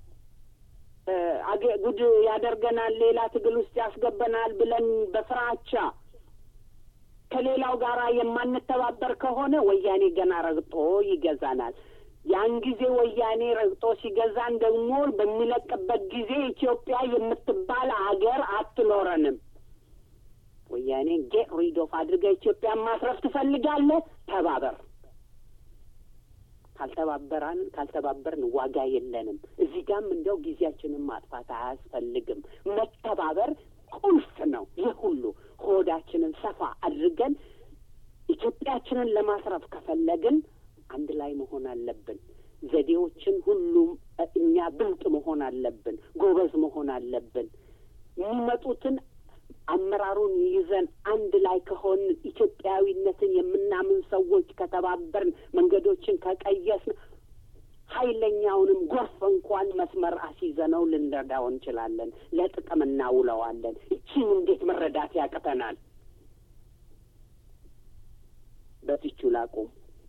ጉድ ያደርገናል፣ ሌላ ትግል ውስጥ ያስገበናል ብለን በፍራቻ ከሌላው ጋር የማንተባበር ከሆነ ወያኔ ገና ረግጦ ይገዛናል። ያን ጊዜ ወያኔ ረግጦ ሲገዛን ደግሞ በሚለቅበት ጊዜ ኢትዮጵያ የምትባል ሀገር አትኖረንም። ወያኔ ጌት ሪድ ኦፍ አድርገህ ኢትዮጵያን ማስረፍ ትፈልጋለህ? ተባበር። ካልተባበራን ካልተባበርን ዋጋ የለንም። እዚህ ጋም እንዲያው ጊዜያችንን ማጥፋት አያስፈልግም። መተባበር ቁልፍ ነው። ይህ ሁሉ ሆዳችንን ሰፋ አድርገን ኢትዮጵያችንን ለማስረፍ ከፈለግን አንድ ላይ መሆን አለብን። ዘዴዎችን ሁሉም እኛ ብልጥ መሆን አለብን። ጎበዝ መሆን አለብን። የሚመጡትን አመራሩን ይዘን አንድ ላይ ከሆን ኢትዮጵያዊነትን የምናምን ሰዎች ከተባበርን መንገዶችን ከቀየስን ኃይለኛውንም ጎርፍ እንኳን መስመር አስይዘነው ልንረዳው እንችላለን። ለጥቅም እናውለዋለን። እቺን እንዴት መረዳት ያቅተናል? በትቹ ላቁም።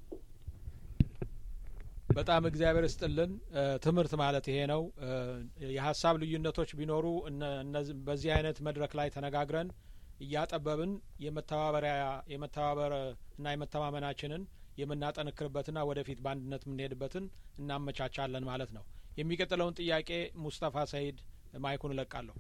በጣም እግዚአብሔር ይስጥልን። ትምህርት ማለት ይሄ ነው። የሀሳብ ልዩነቶች ቢኖሩ እነዚህ በዚህ አይነት መድረክ ላይ ተነጋግረን እያጠበብን የመተባበሪያ የመተባበር እና የመተማመናችንን የምናጠንክርበትና ወደፊት በአንድነት የምንሄድበትን እናመቻቻለን ማለት ነው። የሚቀጥለውን ጥያቄ ሙስጠፋ ሰይድ ማይኩን እለቃለሁ።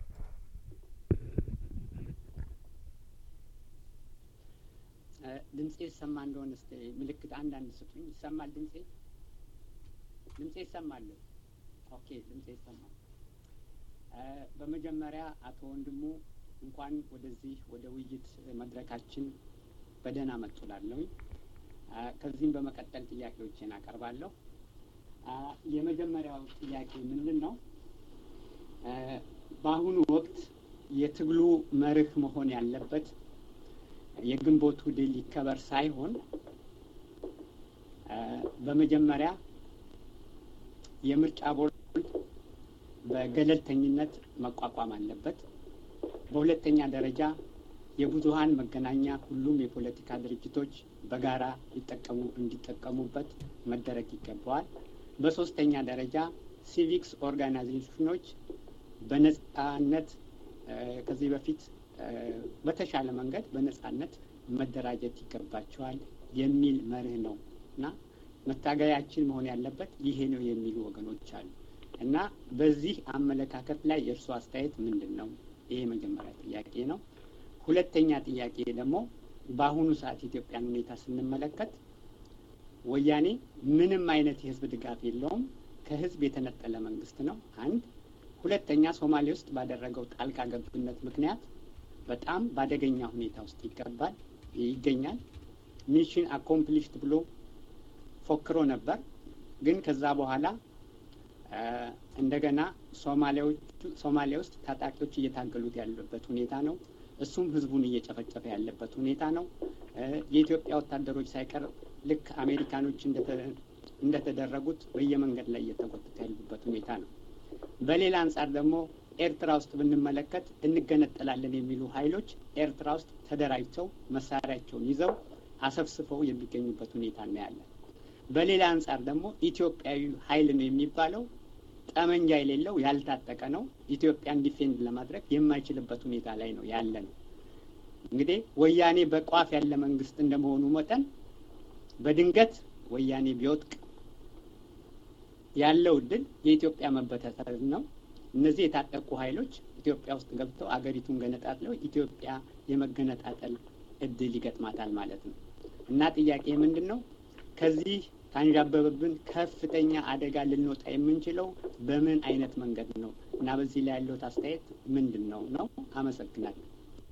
ድምጼ ይሰማ እንደሆነ እስቲ ምልክት አንዳንድ ስጡኝ። ይሰማል ድምጼ? ድምጼ ይሰማል? ኦኬ ድምጼ ይሰማል። በመጀመሪያ አቶ ወንድሙ እንኳን ወደዚህ ወደ ውይይት መድረካችን በደህና መጡ እላለሁኝ። ከዚህም በመቀጠል ጥያቄዎችን አቀርባለሁ። የመጀመሪያው ጥያቄ ምንድን ነው? በአሁኑ ወቅት የትግሉ መርህ መሆን ያለበት የግንቦቱ ድል ይከበር ሳይሆን በመጀመሪያ የምርጫ ቦርድ በገለልተኝነት መቋቋም አለበት። በሁለተኛ ደረጃ የብዙሀን መገናኛ ሁሉም የፖለቲካ ድርጅቶች በጋራ ሊጠቀሙ እንዲጠቀሙበት መደረግ ይገባዋል። በሶስተኛ ደረጃ ሲቪክስ ኦርጋናይዜሽኖች በነጻነት ከዚህ በፊት በተሻለ መንገድ በነጻነት መደራጀት ይገባቸዋል የሚል መርህ ነው እና መታገያችን መሆን ያለበት ይሄ ነው የሚሉ ወገኖች አሉ እና በዚህ አመለካከት ላይ የእርሱ አስተያየት ምንድን ነው? ይሄ የመጀመሪያ ጥያቄ ነው። ሁለተኛ ጥያቄ ደግሞ በአሁኑ ሰዓት ኢትዮጵያን ሁኔታ ስንመለከት ወያኔ ምንም አይነት የህዝብ ድጋፍ የለውም። ከህዝብ የተነጠለ መንግስት ነው። አንድ ሁለተኛ ሶማሌ ውስጥ ባደረገው ጣልቃ ገብነት ምክንያት በጣም በአደገኛ ሁኔታ ውስጥ ይገባል ይገኛል። ሚሽን አኮምፕሊሽድ ብሎ ፎክሮ ነበር። ግን ከዛ በኋላ እንደገና ሶማሊያ ውስጥ ታጣቂዎች እየታገሉት ያሉበት ሁኔታ ነው። እሱም ህዝቡን እየጨፈጨፈ ያለበት ሁኔታ ነው። የኢትዮጵያ ወታደሮች ሳይቀር ልክ አሜሪካኖች እንደተደረጉት በየመንገድ ላይ እየተጎተቱ ያሉበት ሁኔታ ነው። በሌላ አንጻር ደግሞ ኤርትራ ውስጥ ብንመለከት እንገነጠላለን የሚሉ ኃይሎች ኤርትራ ውስጥ ተደራጅተው መሳሪያቸውን ይዘው አሰብስፈው የሚገኙበት ሁኔታ እናያለን። በሌላ አንጻር ደግሞ ኢትዮጵያዊ ኃይል ነው የሚባለው ጠመንጃ የሌለው ያልታጠቀ ነው። ኢትዮጵያን ዲፌንድ ለማድረግ የማይችልበት ሁኔታ ላይ ነው ያለ ነው። እንግዲህ ወያኔ በቋፍ ያለ መንግስት እንደመሆኑ መጠን በድንገት ወያኔ ቢወጥቅ ያለው እድል የኢትዮጵያ መበታተን ነው። እነዚህ የታጠቁ ኃይሎች ኢትዮጵያ ውስጥ ገብተው አገሪቱን ገነጣጥለው ኢትዮጵያ የመገነጣጠል እድል ይገጥማታል ማለት ነው እና ጥያቄ ምንድን ነው? ከዚህ ካንዣበበብን ከፍተኛ አደጋ ልንወጣ የምንችለው በምን አይነት መንገድ ነው እና በዚህ ላይ ያለዎት አስተያየት ምንድን ነው ነው? አመሰግናለሁ።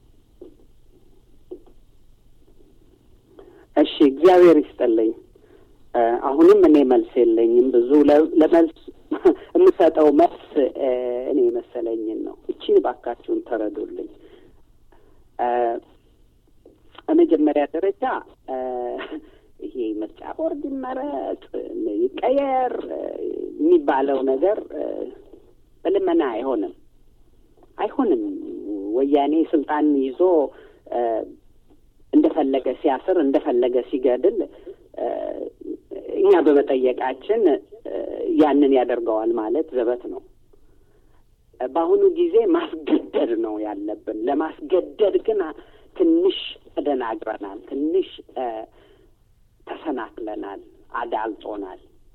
እሺ፣ እግዚአብሔር ይስጥልኝ። አሁንም እኔ መልስ የለኝም። ብዙ ለመልስ የምሰጠው መልስ እኔ የመሰለኝን ነው። እቺን ባካችሁን ተረዱልኝ። በመጀመሪያ ደረጃ ይሄ ምርጫ ቦርድ ይመረጥ ይቀየር የሚባለው ነገር በልመና አይሆንም፣ አይሆንም። ወያኔ ስልጣን ይዞ እንደፈለገ ሲያስር እንደፈለገ ሲገድል እኛ በመጠየቃችን ያንን ያደርገዋል ማለት ዘበት ነው። በአሁኑ ጊዜ ማስገደድ ነው ያለብን። ለማስገደድ ግን ትንሽ ተደናግረናል፣ ትንሽ ተሰናክለናል፣ አዳልጦናል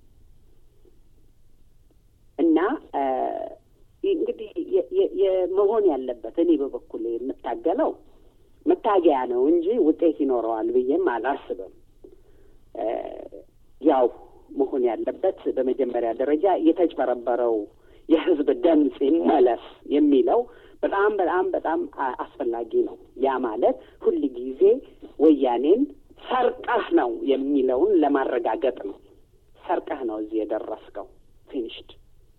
እና እንግዲህ የመሆን ያለበት እኔ በበኩል የምታገለው መታገያ ነው እንጂ ውጤት ይኖረዋል ብዬም አላስብም። ያው መሆን ያለበት በመጀመሪያ ደረጃ የተጭበረበረው የሕዝብ ድምፅ ይመለስ የሚለው በጣም በጣም በጣም አስፈላጊ ነው። ያ ማለት ሁል ጊዜ ወያኔን ሰርቀህ ነው የሚለውን ለማረጋገጥ ነው። ሰርቀህ ነው እዚህ የደረስከው ፊኒሽድ።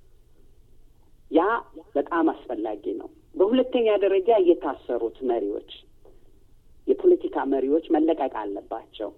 ያ በጣም አስፈላጊ ነው። በሁለተኛ ደረጃ የታሰሩት መሪዎች፣ የፖለቲካ መሪዎች መለቀቅ አለባቸው።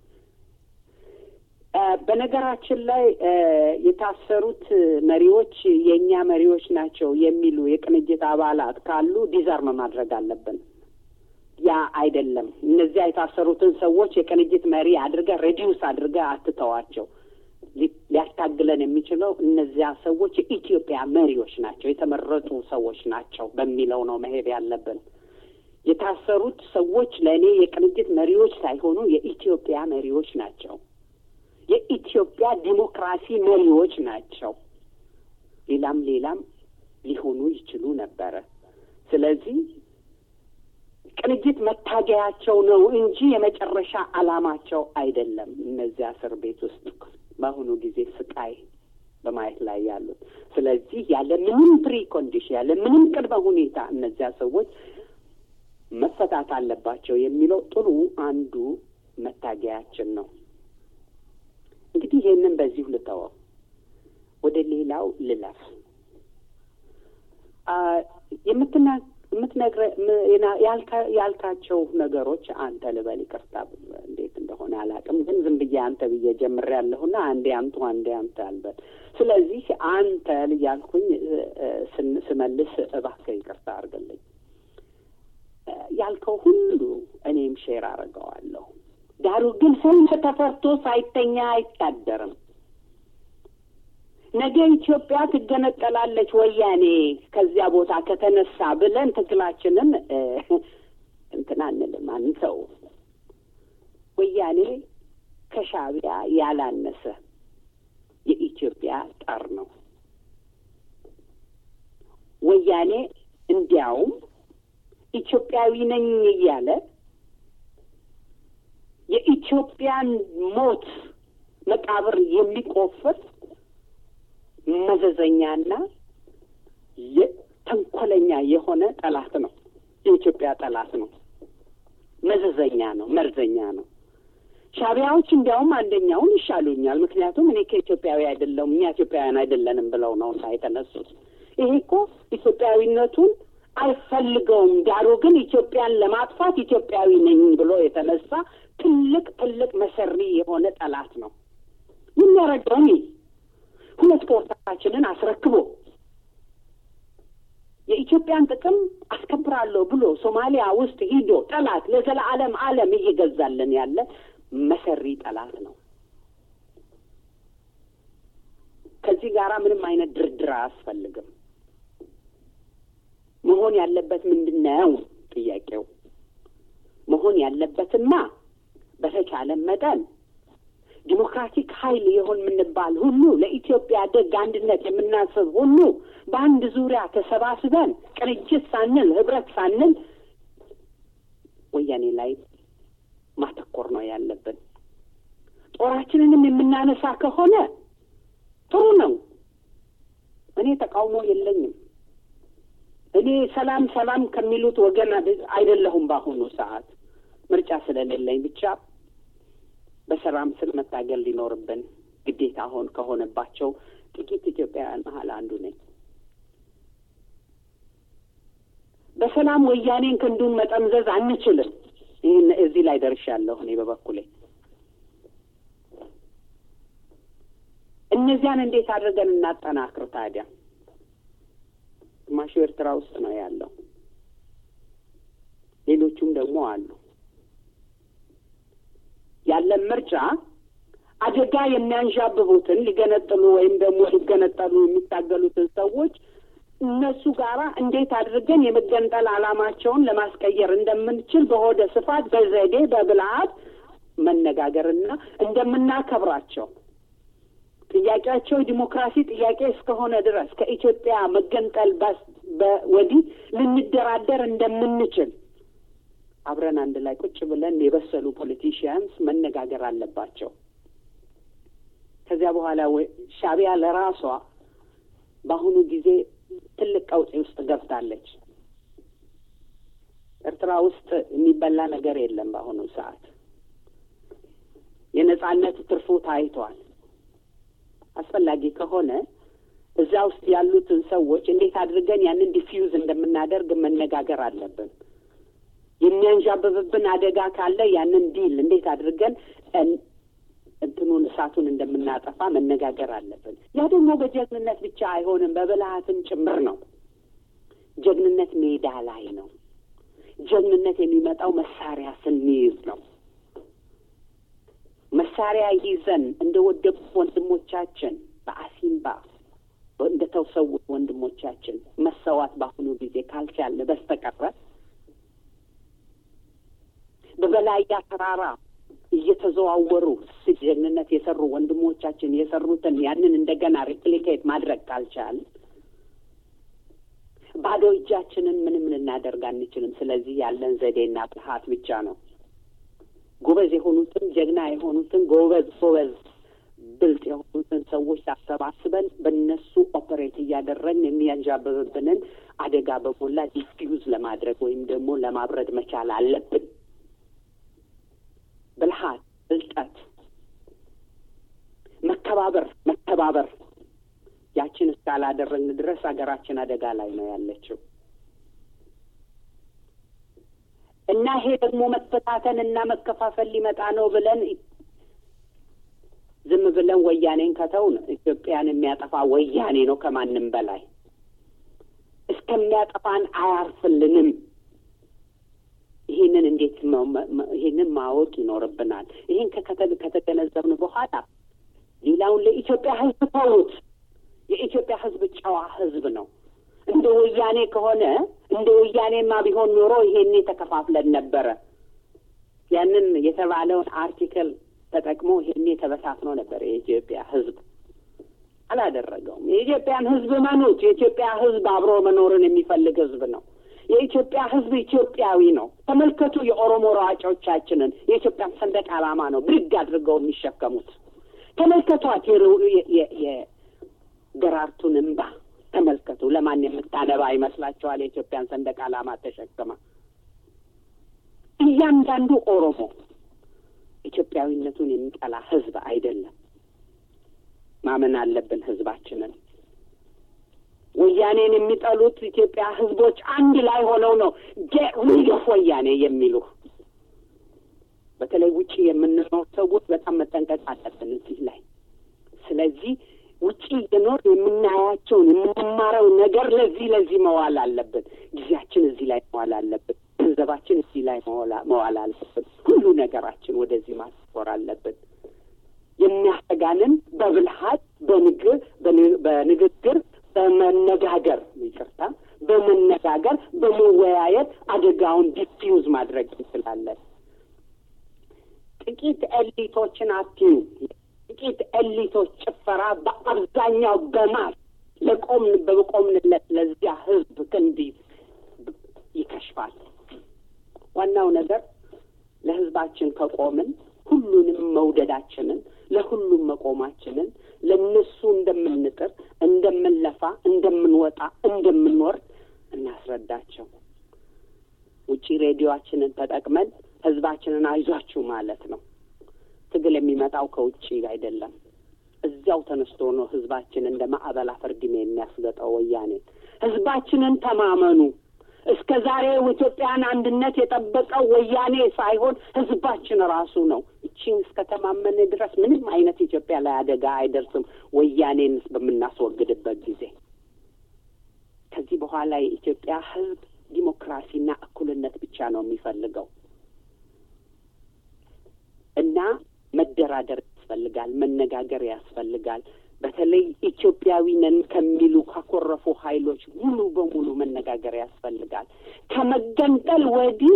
በነገራችን ላይ የታሰሩት መሪዎች የእኛ መሪዎች ናቸው የሚሉ የቅንጅት አባላት ካሉ ዲዛርም ማድረግ አለብን። ያ አይደለም። እነዚያ የታሰሩትን ሰዎች የቅንጅት መሪ አድርገህ ሬዲዩስ አድርገህ አትተዋቸው። ሊያታግለን የሚችለው እነዚያ ሰዎች የኢትዮጵያ መሪዎች ናቸው፣ የተመረጡ ሰዎች ናቸው በሚለው ነው መሄድ ያለብን። የታሰሩት ሰዎች ለእኔ የቅንጅት መሪዎች ሳይሆኑ የኢትዮጵያ መሪዎች ናቸው። የኢትዮጵያ ዲሞክራሲ መሪዎች ናቸው። ሌላም ሌላም ሊሆኑ ይችሉ ነበረ። ስለዚህ ቅንጅት መታገያቸው ነው እንጂ የመጨረሻ ዓላማቸው አይደለም። እነዚያ እስር ቤት ውስጥ በአሁኑ ጊዜ ስቃይ በማየት ላይ ያሉት። ስለዚህ ያለ ምንም ፕሪ ኮንዲሽን ያለ ምንም ቅድመ ሁኔታ እነዚያ ሰዎች መፈታት አለባቸው የሚለው ጥሩ አንዱ መታገያችን ነው። እንግዲህ ይህንን በዚሁ ልተወው፣ ወደ ሌላው ልለፍ። የምትና የምትነግረ ያልካቸው ነገሮች አንተ ልበል ይቅርታ፣ እንዴት እንደሆነ አላውቅም፣ ግን ዝም ብዬ አንተ ብዬ ጀምሬያለሁና አንዴ አንቱ አንዴ አንተ አልበል። ስለዚህ አንተ እያልኩኝ ስመልስ እባክህ ይቅርታ አድርግልኝ። ያልከው ሁሉ እኔም ሼር አድርገዋለሁ። ዳሩ ግን ሰው ተፈርቶ ሳይተኛ አይታደርም። ነገ ኢትዮጵያ ትገነጠላለች ወያኔ ከዚያ ቦታ ከተነሳ ብለን ትግላችንን እንትን አንልም አንተው። ወያኔ ከሻዕቢያ ያላነሰ የኢትዮጵያ ጠር ነው። ወያኔ እንዲያውም ኢትዮጵያዊ ነኝ እያለ የኢትዮጵያን ሞት መቃብር የሚቆፍር መዘዘኛና ተንኮለኛ የሆነ ጠላት ነው። የኢትዮጵያ ጠላት ነው። መዘዘኛ ነው። መርዘኛ ነው። ሻዕቢያዎች እንዲያውም አንደኛውን ይሻሉኛል። ምክንያቱም እኔ ከኢትዮጵያዊ አይደለሁም እኛ ኢትዮጵያውያን አይደለንም ብለው ነው እና የተነሱት። ይሄ እኮ ኢትዮጵያዊነቱን አይፈልገውም። ዳሩ ግን ኢትዮጵያን ለማጥፋት ኢትዮጵያዊ ነኝ ብሎ የተነሳ ትልቅ ትልቅ መሰሪ የሆነ ጠላት ነው። የሚያረገውን ሁለት ፖርታችንን አስረክቦ የኢትዮጵያን ጥቅም አስከብራለሁ ብሎ ሶማሊያ ውስጥ ሂዶ ጠላት ለዘላለም ዓለም እየገዛልን ያለ መሰሪ ጠላት ነው። ከዚህ ጋራ ምንም አይነት ድርድር አያስፈልግም። መሆን ያለበት ምንድን ነው? ጥያቄው መሆን ያለበትማ በተቻለ መጠን ዲሞክራቲክ ኃይል የሆን የምንባል ሁሉ ለኢትዮጵያ ደግ አንድነት የምናስብ ሁሉ በአንድ ዙሪያ ተሰባስበን ቅንጅት ሳንል ህብረት ሳንል ወያኔ ላይ ማተኮር ነው ያለብን። ጦራችንንም የምናነሳ ከሆነ ጥሩ ነው። እኔ ተቃውሞ የለኝም። እኔ ሰላም ሰላም ከሚሉት ወገን አይደለሁም። በአሁኑ ሰዓት ምርጫ ስለሌለኝ ብቻ በሰላም ስል መታገል ሊኖርብን ግዴታ ሆን ከሆነባቸው ጥቂት ኢትዮጵያውያን መሀል አንዱ ነኝ። በሰላም ወያኔን ክንዱን መጠምዘዝ አንችልም። ይህን እዚህ ላይ ደርሻለሁ እኔ በበኩሌ። እነዚያን እንዴት አድርገን እናጠናክር ታዲያ? ግማሹ ኤርትራ ውስጥ ነው ያለው፣ ሌሎቹም ደግሞ አሉ። ያለን ምርጫ አደጋ የሚያንዣብቡትን ሊገነጥሉ ወይም ደግሞ ሊገነጠሉ የሚታገሉትን ሰዎች እነሱ ጋራ እንዴት አድርገን የመገንጠል ዓላማቸውን ለማስቀየር እንደምንችል በሆደ ስፋት በዘዴ በብልሃት መነጋገርና እንደምናከብራቸው ጥያቄያቸው ዲሞክራሲ ጥያቄ እስከሆነ ድረስ ከኢትዮጵያ መገንጠል ወዲህ ልንደራደር እንደምንችል አብረን አንድ ላይ ቁጭ ብለን የበሰሉ ፖለቲሽያንስ መነጋገር አለባቸው። ከዚያ በኋላ ሻዕቢያ ለራሷ በአሁኑ ጊዜ ትልቅ ቀውጤ ውስጥ ገብታለች። ኤርትራ ውስጥ የሚበላ ነገር የለም። በአሁኑ ሰዓት የነጻነት ትርፉ ታይቷል። አስፈላጊ ከሆነ እዛ ውስጥ ያሉትን ሰዎች እንዴት አድርገን ያንን ዲፊውዝ እንደምናደርግ መነጋገር አለብን። የሚያንዣብብብን አደጋ ካለ ያንን ዲል እንዴት አድርገን እንትኑን እሳቱን እንደምናጠፋ መነጋገር አለብን። ያ ደግሞ በጀግንነት ብቻ አይሆንም፣ በብልሃትም ጭምር ነው። ጀግንነት ሜዳ ላይ ነው። ጀግንነት የሚመጣው መሳሪያ ስንይዝ ነው። መሳሪያ ይዘን እንደ ወደቁ ወንድሞቻችን በአሲምባ እንደ ተሰዉት ወንድሞቻችን መሰዋት በአሁኑ ጊዜ ካልቻለ በስተቀረ በበላያ ተራራ እየተዘዋወሩ ጀግንነት የሰሩ ወንድሞቻችን የሰሩትን ያንን እንደገና ሪፕሊኬት ማድረግ ካልቻል ባዶ እጃችንን ምንም ልናደርግ አንችልም። ስለዚህ ያለን ዘዴና ብልሃት ብቻ ነው። ጎበዝ የሆኑትን ጀግና የሆኑትን ጎበዝ ጎበዝ ብልጥ የሆኑትን ሰዎች አሰባስበን በእነሱ ኦፐሬት እያደረግን የሚያንዣብብብንን አደጋ በሞላ ዲፊውዝ ለማድረግ ወይም ደግሞ ለማብረድ መቻል አለብን። ብልሃት፣ ብልጠት፣ መከባበር መተባበር ያችን እስካላደረግን ድረስ ሀገራችን አደጋ ላይ ነው ያለችው እና ይሄ ደግሞ መፈታተን እና መከፋፈል ሊመጣ ነው ብለን ዝም ብለን ወያኔን ከተውን ኢትዮጵያን የሚያጠፋ ወያኔ ነው ከማንም በላይ እስከሚያጠፋን አያርፍልንም። ይህንን እንዴት ይህንን ማወቅ ይኖርብናል። ይህን ከተገነዘብን በኋላ ሌላውን ለኢትዮጵያ ሕዝብ ተዉት። የኢትዮጵያ ሕዝብ ጨዋ ሕዝብ ነው። እንደ ወያኔ ከሆነ እንደ ወያኔማ ቢሆን ኖሮ ይሄኔ ተከፋፍለን ነበረ። ያንን የተባለውን አርቲክል ተጠቅሞ ይሄኔ ተበታትኖ ነበር የኢትዮጵያ ሕዝብ። አላደረገውም። የኢትዮጵያን ሕዝብ መኑት። የኢትዮጵያ ሕዝብ አብሮ መኖርን የሚፈልግ ሕዝብ ነው። የኢትዮጵያ ሕዝብ ኢትዮጵያዊ ነው። ተመልከቱ የኦሮሞ ሯጮቻችንን የኢትዮጵያን ሰንደቅ ዓላማ ነው ብድግ አድርገው የሚሸከሙት። ተመልከቷት የደራርቱን እምባ ተመልከቱ። ለማን የምታነባ ይመስላችኋል? የኢትዮጵያን ሰንደቅ ዓላማ ተሸክማ እያንዳንዱ ኦሮሞ ኢትዮጵያዊነቱን የሚጠላ ሕዝብ አይደለም። ማመን አለብን ሕዝባችንን። ወያኔን የሚጠሉት ኢትዮጵያ ሕዝቦች አንድ ላይ ሆነው ነው ጌት ሪድ ኦፍ ወያኔ የሚሉ። በተለይ ውጭ የምንኖር ሰዎች በጣም መጠንቀቅ አለብን እዚህ ላይ። ስለዚህ ውጭ እየኖር የምናያቸውን የምንማረው ነገር ለዚህ ለዚህ መዋል አለብን። ጊዜያችን እዚህ ላይ መዋል አለብን። ገንዘባችን እዚህ ላይ መዋል አለብን። ሁሉ ነገራችን ወደዚህ ማስፎር አለብን። የሚያሰጋንን በብልሃት በንግር በንግግር በመነጋገር ይቅርታ፣ በመነጋገር በመወያየት አደጋውን ዲፊውዝ ማድረግ እንችላለን። ጥቂት ኤሊቶችን አትዩ። ጥቂት ኤሊቶች ጭፈራ በአብዛኛው በማስ ለቆምን በቆምንለት ለዚያ ህዝብ ክንድ ይከሽፋል። ዋናው ነገር ለህዝባችን ከቆምን ሁሉንም መውደዳችንን ለሁሉም መቆማችንን ለእነሱ እንደምንጥር፣ እንደምንለፋ፣ እንደምንወጣ፣ እንደምንወርድ እናስረዳቸው። ውጪ ሬዲዮአችንን ተጠቅመን ህዝባችንን አይዟችሁ ማለት ነው። ትግል የሚመጣው ከውጭ አይደለም። እዚያው ተነስቶ ነው ህዝባችን እንደ ማዕበል አፈርድሜ የሚያስገጠው ወያኔ። ህዝባችንን ተማመኑ። እስከ ዛሬ ኢትዮጵያን አንድነት የጠበቀው ወያኔ ሳይሆን ህዝባችን ራሱ ነው። እቺን እስከ ተማመን ድረስ ምንም አይነት ኢትዮጵያ ላይ አደጋ አይደርስም። ወያኔን በምናስወግድበት ጊዜ ከዚህ በኋላ የኢትዮጵያ ህዝብ ዲሞክራሲና እኩልነት ብቻ ነው የሚፈልገው እና መደራደር ያስፈልጋል፣ መነጋገር ያስፈልጋል። በተለይ ኢትዮጵያዊ ነን ከሚሉ ካኮረፉ ኃይሎች ሙሉ በሙሉ መነጋገር ያስፈልጋል። ከመገንጠል ወዲህ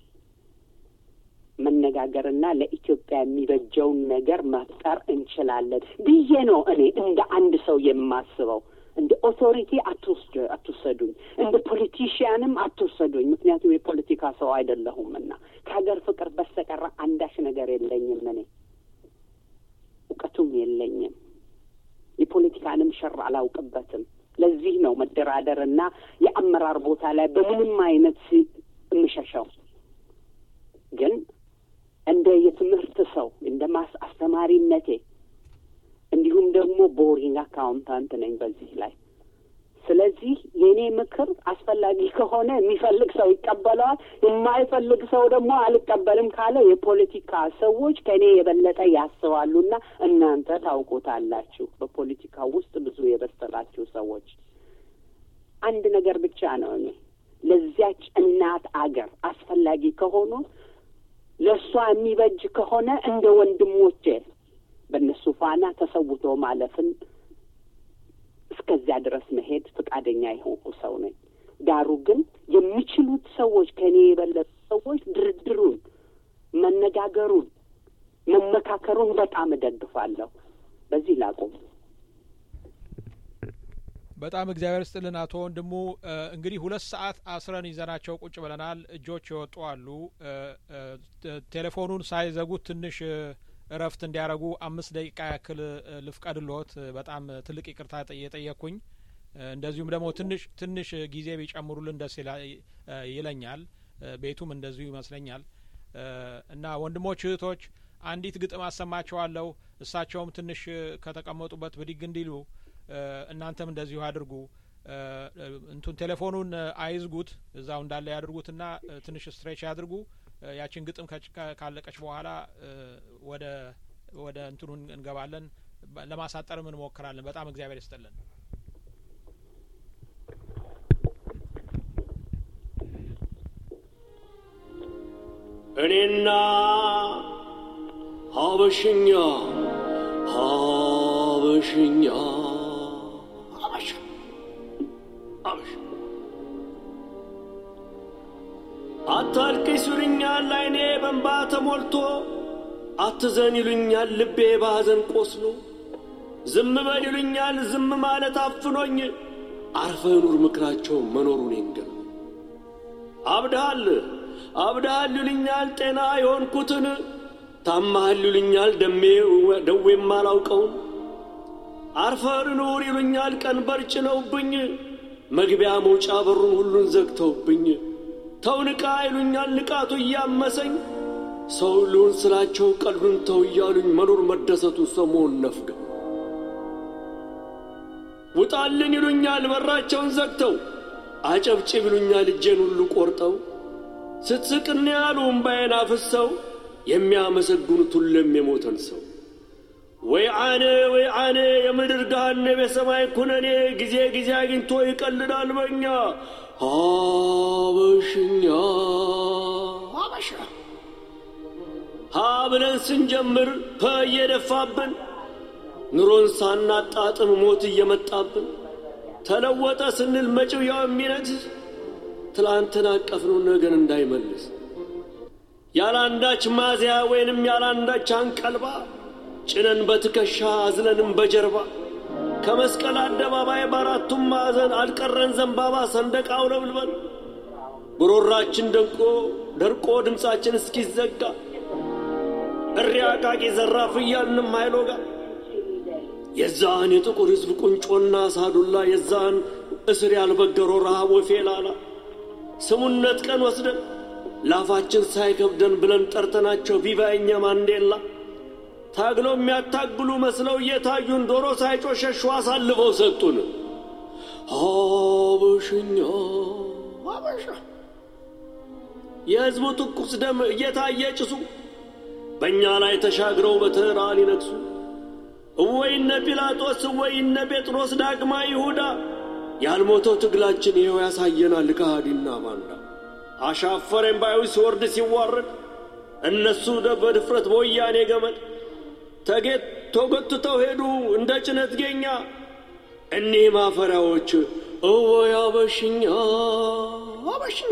መነጋገርና ለኢትዮጵያ የሚበጀውን ነገር መፍጠር እንችላለን ብዬ ነው እኔ እንደ አንድ ሰው የማስበው። እንደ ኦቶሪቲ አትወስዱ አትውሰዱኝ፣ እንደ ፖለቲሽያንም አትውሰዱኝ። ምክንያቱም የፖለቲካ ሰው አይደለሁምና ከሀገር ፍቅር በስተቀር አንዳች ነገር የለኝም። እኔ እውቀቱም የለኝም። የፖለቲካንም ሸር አላውቅበትም። ለዚህ ነው መደራደርና የአመራር ቦታ ላይ በምንም አይነት የምሸሸው። ግን እንደ የትምህርት ሰው እንደ ማስ አስተማሪነቴ እንዲሁም ደግሞ ቦሪንግ አካውንታንት ነኝ በዚህ ላይ። ስለዚህ የእኔ ምክር አስፈላጊ ከሆነ የሚፈልግ ሰው ይቀበለዋል፣ የማይፈልግ ሰው ደግሞ አልቀበልም ካለ የፖለቲካ ሰዎች ከእኔ የበለጠ ያስባሉና እናንተ ታውቁታላችሁ። በፖለቲካ ውስጥ ብዙ የበሰላችሁ ሰዎች አንድ ነገር ብቻ ነው እኔ ለዚያች እናት አገር አስፈላጊ ከሆኑ ለእሷ የሚበጅ ከሆነ እንደ ወንድሞቼ በእነሱ ፋና ተሰውቶ ማለፍን እስከዚያ ድረስ መሄድ ፈቃደኛ የሆንኩ ሰው ነኝ። ዳሩ ግን የሚችሉት ሰዎች ከእኔ የበለጡ ሰዎች ድርድሩን፣ መነጋገሩን፣ መመካከሩን በጣም እደግፋለሁ። በዚህ ላቁም። በጣም እግዚአብሔር ስጥልን አቶ ወንድሙ። እንግዲህ ሁለት ሰዓት አስረን ይዘናቸው ቁጭ ብለናል። እጆች የወጡ አሉ። ቴሌፎኑን ሳይዘጉት ትንሽ እረፍት እንዲያደርጉ አምስት ደቂቃ ያክል ልፍቀድልዎት። በጣም ትልቅ ይቅርታ የጠየቅኩኝ። እንደዚሁም ደግሞ ትንሽ ትንሽ ጊዜ ቢጨምሩልን ደስ ይለኛል። ቤቱም እንደዚሁ ይመስለኛል እና ወንድሞች እህቶች፣ አንዲት ግጥም አሰማቸዋለሁ። እሳቸውም ትንሽ ከተቀመጡበት ብድግ እንዲሉ እናንተም እንደዚሁ አድርጉ። እንቱን ቴሌፎኑን አይዝጉት፣ እዛው እንዳለ ያድርጉትና ትንሽ ስትሬች ያድርጉ። ያችን ግጥም ካለቀች በኋላ ወደ ወደ እንትኑ እንገባለን። ለማሳጠርም እንሞክራለን። በጣም እግዚአብሔር ይስጥልን። እኔና ሀበሽኛ ሀበሽኛ ሀበሻ ሀበሻ አታልቅስ ይሉኛል አይኔ በንባ ተሞልቶ አትዘን ይሉኛል ልቤ ባዘን ቆስሎ ዝም በል ይሉኛል ዝም ማለት አፍኖኝ አርፈ ኑር ምክራቸው መኖሩን ይንገር አብድሃል አብድሃል ይሉኛል ጤና የሆንኩትን ታማሃል ይሉኛል ደሜ ደዌም አላውቀውን አርፈር ኑር ይሉኛል ቀንበር ጭነውብኝ መግቢያ መውጫ በሩን ሁሉን ዘግተውብኝ ተው ንቃ ይሉኛል ንቃቱ እያመሰኝ ሰው ልሁን ስላቸው ቀልዱን ተው እያሉኝ መኖር መደሰቱ ሰሞን ነፍገው ውጣልን ይሉኛል በራቸውን ዘግተው አጨብጭብ ይሉኛል እጄን ሁሉ ቆርጠው ስትስቅን ያሉ እምባዬን አፍሰው የሚያመሰግኑት ሁሉም የሞተን ሰው ወይ አነ ወይ አነ የምድር ገሃነብ የሰማይ ኩነኔ ጊዜ ጊዜ አግኝቶ ይቀልዳል በኛ ሀበሽኛ ሀበሻ ሀ ብለን ስንጀምር ፐ እየደፋብን ኑሮን ሳናጣጥም ሞት እየመጣብን ተለወጠ ስንል መጪው ያው የሚነግስ ትላንትን አቀፍነው ነገን እንዳይመልስ ያላንዳች ማዚያ ወይንም ያላንዳች አንቀልባ ጭነን በትከሻ አዝለንም በጀርባ ከመስቀል አደባባይ በአራቱም ማዕዘን አልቀረን ዘንባባ ሰንደቅ አውለብልበን ጉሮራችን ደንቆ ደርቆ ድምፃችን እስኪዘጋ እሪ አቃቂ ዘራፍ እያልንም ኃይሎጋ የዛን የጥቁር ሕዝብ ቁንጮና ሳዱላ የዛን እስር ያልበገሮ ረሃብ ወፌላላ ስሙነት ቀን ወስደን ላፋችን ሳይከብደን ብለን ጠርተናቸው ቪቫ እኛ ማንዴላ ታግለው የሚያታግሉ መስለው እየታዩን ዶሮ ሳይጮሸሹ አሳልፈው ሰጡን። ሀበሽኛ ሀበሻ የሕዝቡ ትኩስ ደም እየታየ ጭሱ በእኛ ላይ ተሻግረው በተራ ሊነግሱ እወይነ ጲላጦስ እወይነ ጴጥሮስ ዳግማ ይሁዳ ያልሞተው ትግላችን ይኸው ያሳየናል ከሃዲና ባንዳ አሻፈረኝ ባዩ ሲወርድ ሲዋረድ እነሱ በድፍረት በወያኔ ገመድ ተጌት ተጎትተው ሄዱ እንደ ጭነት ጌኛ እኒህ ማፈሪያዎች እወይ አበሽኛ አበሽኛ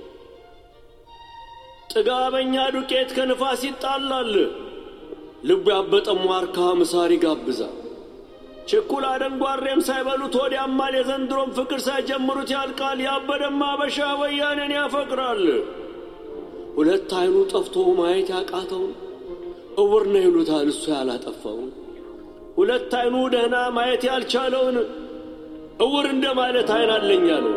ጥጋበኛ ዱቄት ከንፋስ ይጣላል ልቡ ያበጠም ዋርካ ምሳር ይጋብዛል ችኩል አደንጓሬም ሳይበሉት ወዲያማል የዘንድሮም ፍቅር ሳይጀምሩት ያልቃል ያበደማ አበሻ ወያኔን ያፈቅራል ሁለት አይኑ ጠፍቶ ማየት ያቃተውን እውር ነው ይሉታል እሱ ያላጠፋውን ሁለት አይኑ ደህና ማየት ያልቻለውን እውር እንደ ማለት አይን አለኝ አለው።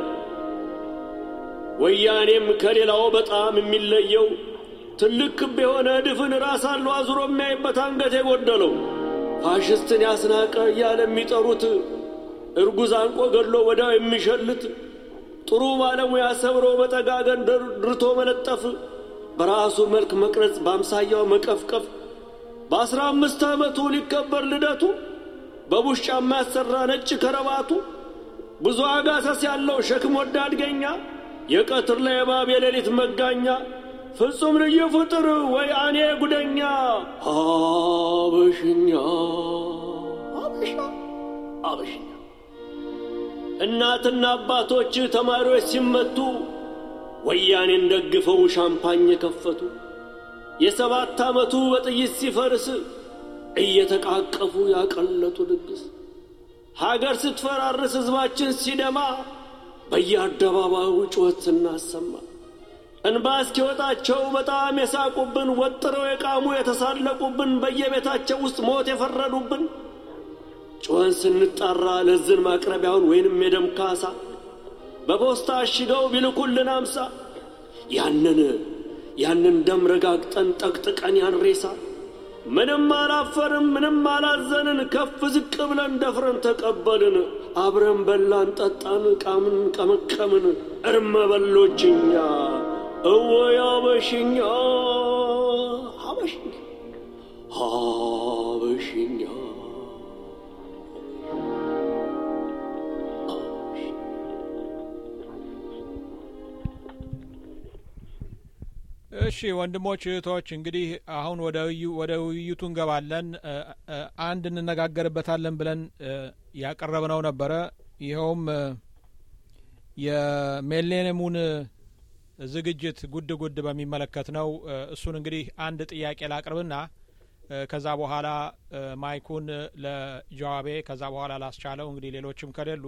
ወያኔም ከሌላው በጣም የሚለየው ትልቅ ክብ የሆነ ድፍን ራስ አለው አዙሮ የሚያይበት አንገት የጎደለው ፋሽስትን ያስናቀ እያለ የሚጠሩት እርጉዝ አንቆ ገድሎ ወዲያው የሚሸልት ጥሩ ባለሙያ ሰብሮ በጠጋገን ድርቶ መለጠፍ በራሱ መልክ መቅረጽ በአምሳያው መቀፍቀፍ በአስራ አምስት ዓመቱ ሊከበር ልደቱ በቡሽ ጫማ ያሰራ ነጭ ከረባቱ ብዙ አጋሰስ ያለው ሸክም ወዳድ ገኛ የቀትር ላይ እባብ የሌሊት መጋኛ ፍጹም ልዩ ፍጥር ወይ አኔ ጉደኛ አበሽኛ አበሻ አበሽኛ እናትና አባቶች ተማሪዎች ሲመቱ ወያኔን ደግፈው ሻምፓኝ የከፈቱ የሰባት ዓመቱ በጥይት ሲፈርስ እየተቃቀፉ ያቀለጡ ድግስ ሀገር ስትፈራርስ ሕዝባችን ሲደማ በየአደባባዩ ጩኸት ስናሰማ እንባ እስኪወጣቸው በጣም የሳቁብን ወጥረው የቃሙ የተሳለቁብን በየቤታቸው ውስጥ ሞት የፈረዱብን ጩኸን ስንጣራ ለዝን ማቅረቢያውን ወይንም የደም ካሳ በፖስታ አሽገው ቢልኩልን አምሳ ያንን ያንን ደም ረጋግጠን ጠቅጥቀን ያን ሬሳ ምንም አላፈርም፣ ምንም አላዘንን። ከፍ ዝቅ ብለን ደፍረን ተቀበልን። አብረን በላን፣ ጠጣን፣ ቃምን፣ ቀመቀምን። እርመ በሎችኛ እወይ አበሽኛ ሀበሽኛ ሀበሽኛ እሺ ወንድሞች እህቶች፣ እንግዲህ አሁን ወደ ወደ ውይይቱ እንገባለን። አንድ እንነጋገርበታለን ብለን ያቀረብነው ነበረ። ይኸውም የሜሌኒየሙን ዝግጅት ጉድ ጉድ በሚመለከት ነው። እሱን እንግዲህ አንድ ጥያቄ ላቅርብና ከዛ በኋላ ማይኩን ለጀዋቤ ከዛ በኋላ ላስቻለው እንግዲህ ሌሎችም ከሌሉ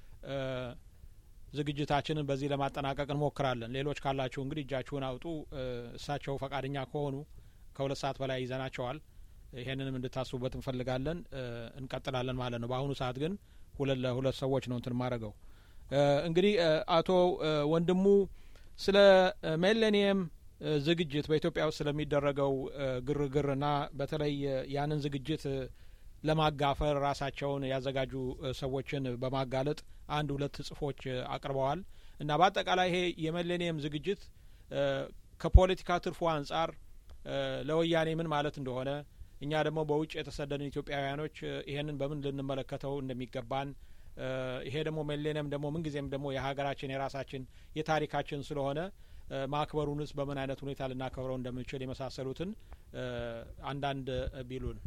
ዝግጅታችንን በዚህ ለማጠናቀቅ እንሞክራለን። ሌሎች ካላችሁ እንግዲህ እጃችሁን አውጡ። እሳቸው ፈቃደኛ ከሆኑ ከሁለት ሰዓት በላይ ይዘናቸዋል። ይሄንንም እንድታስቡበት እንፈልጋለን። እንቀጥላለን ማለት ነው። በአሁኑ ሰዓት ግን ሁለት ለሁለት ሰዎች ነው እንትን ማድረገው። እንግዲህ አቶ ወንድሙ ስለ ሜሌኒየም ዝግጅት በኢትዮጵያ ውስጥ ስለሚደረገው ግርግርና በተለይ ያንን ዝግጅት ለማጋፈር ራሳቸውን ያዘጋጁ ሰዎችን በማጋለጥ አንድ ሁለት ጽሁፎች አቅርበዋል እና በአጠቃላይ ይሄ የሜሌኒየም ዝግጅት ከፖለቲካ ትርፉ አንጻር ለወያኔ ምን ማለት እንደሆነ እኛ ደግሞ በውጭ የተሰደድን ኢትዮጵያውያኖች ይሄንን በምን ልንመለከተው እንደሚገባን ይሄ ደግሞ ሜሌኒየም ደግሞ ምንጊዜም ደግሞ የሀገራችን የራሳችን የታሪካችን ስለሆነ ማክበሩንስ በምን አይነት ሁኔታ ልናከብረው እንደምንችል የመሳሰሉትን አንዳንድ ቢሉን።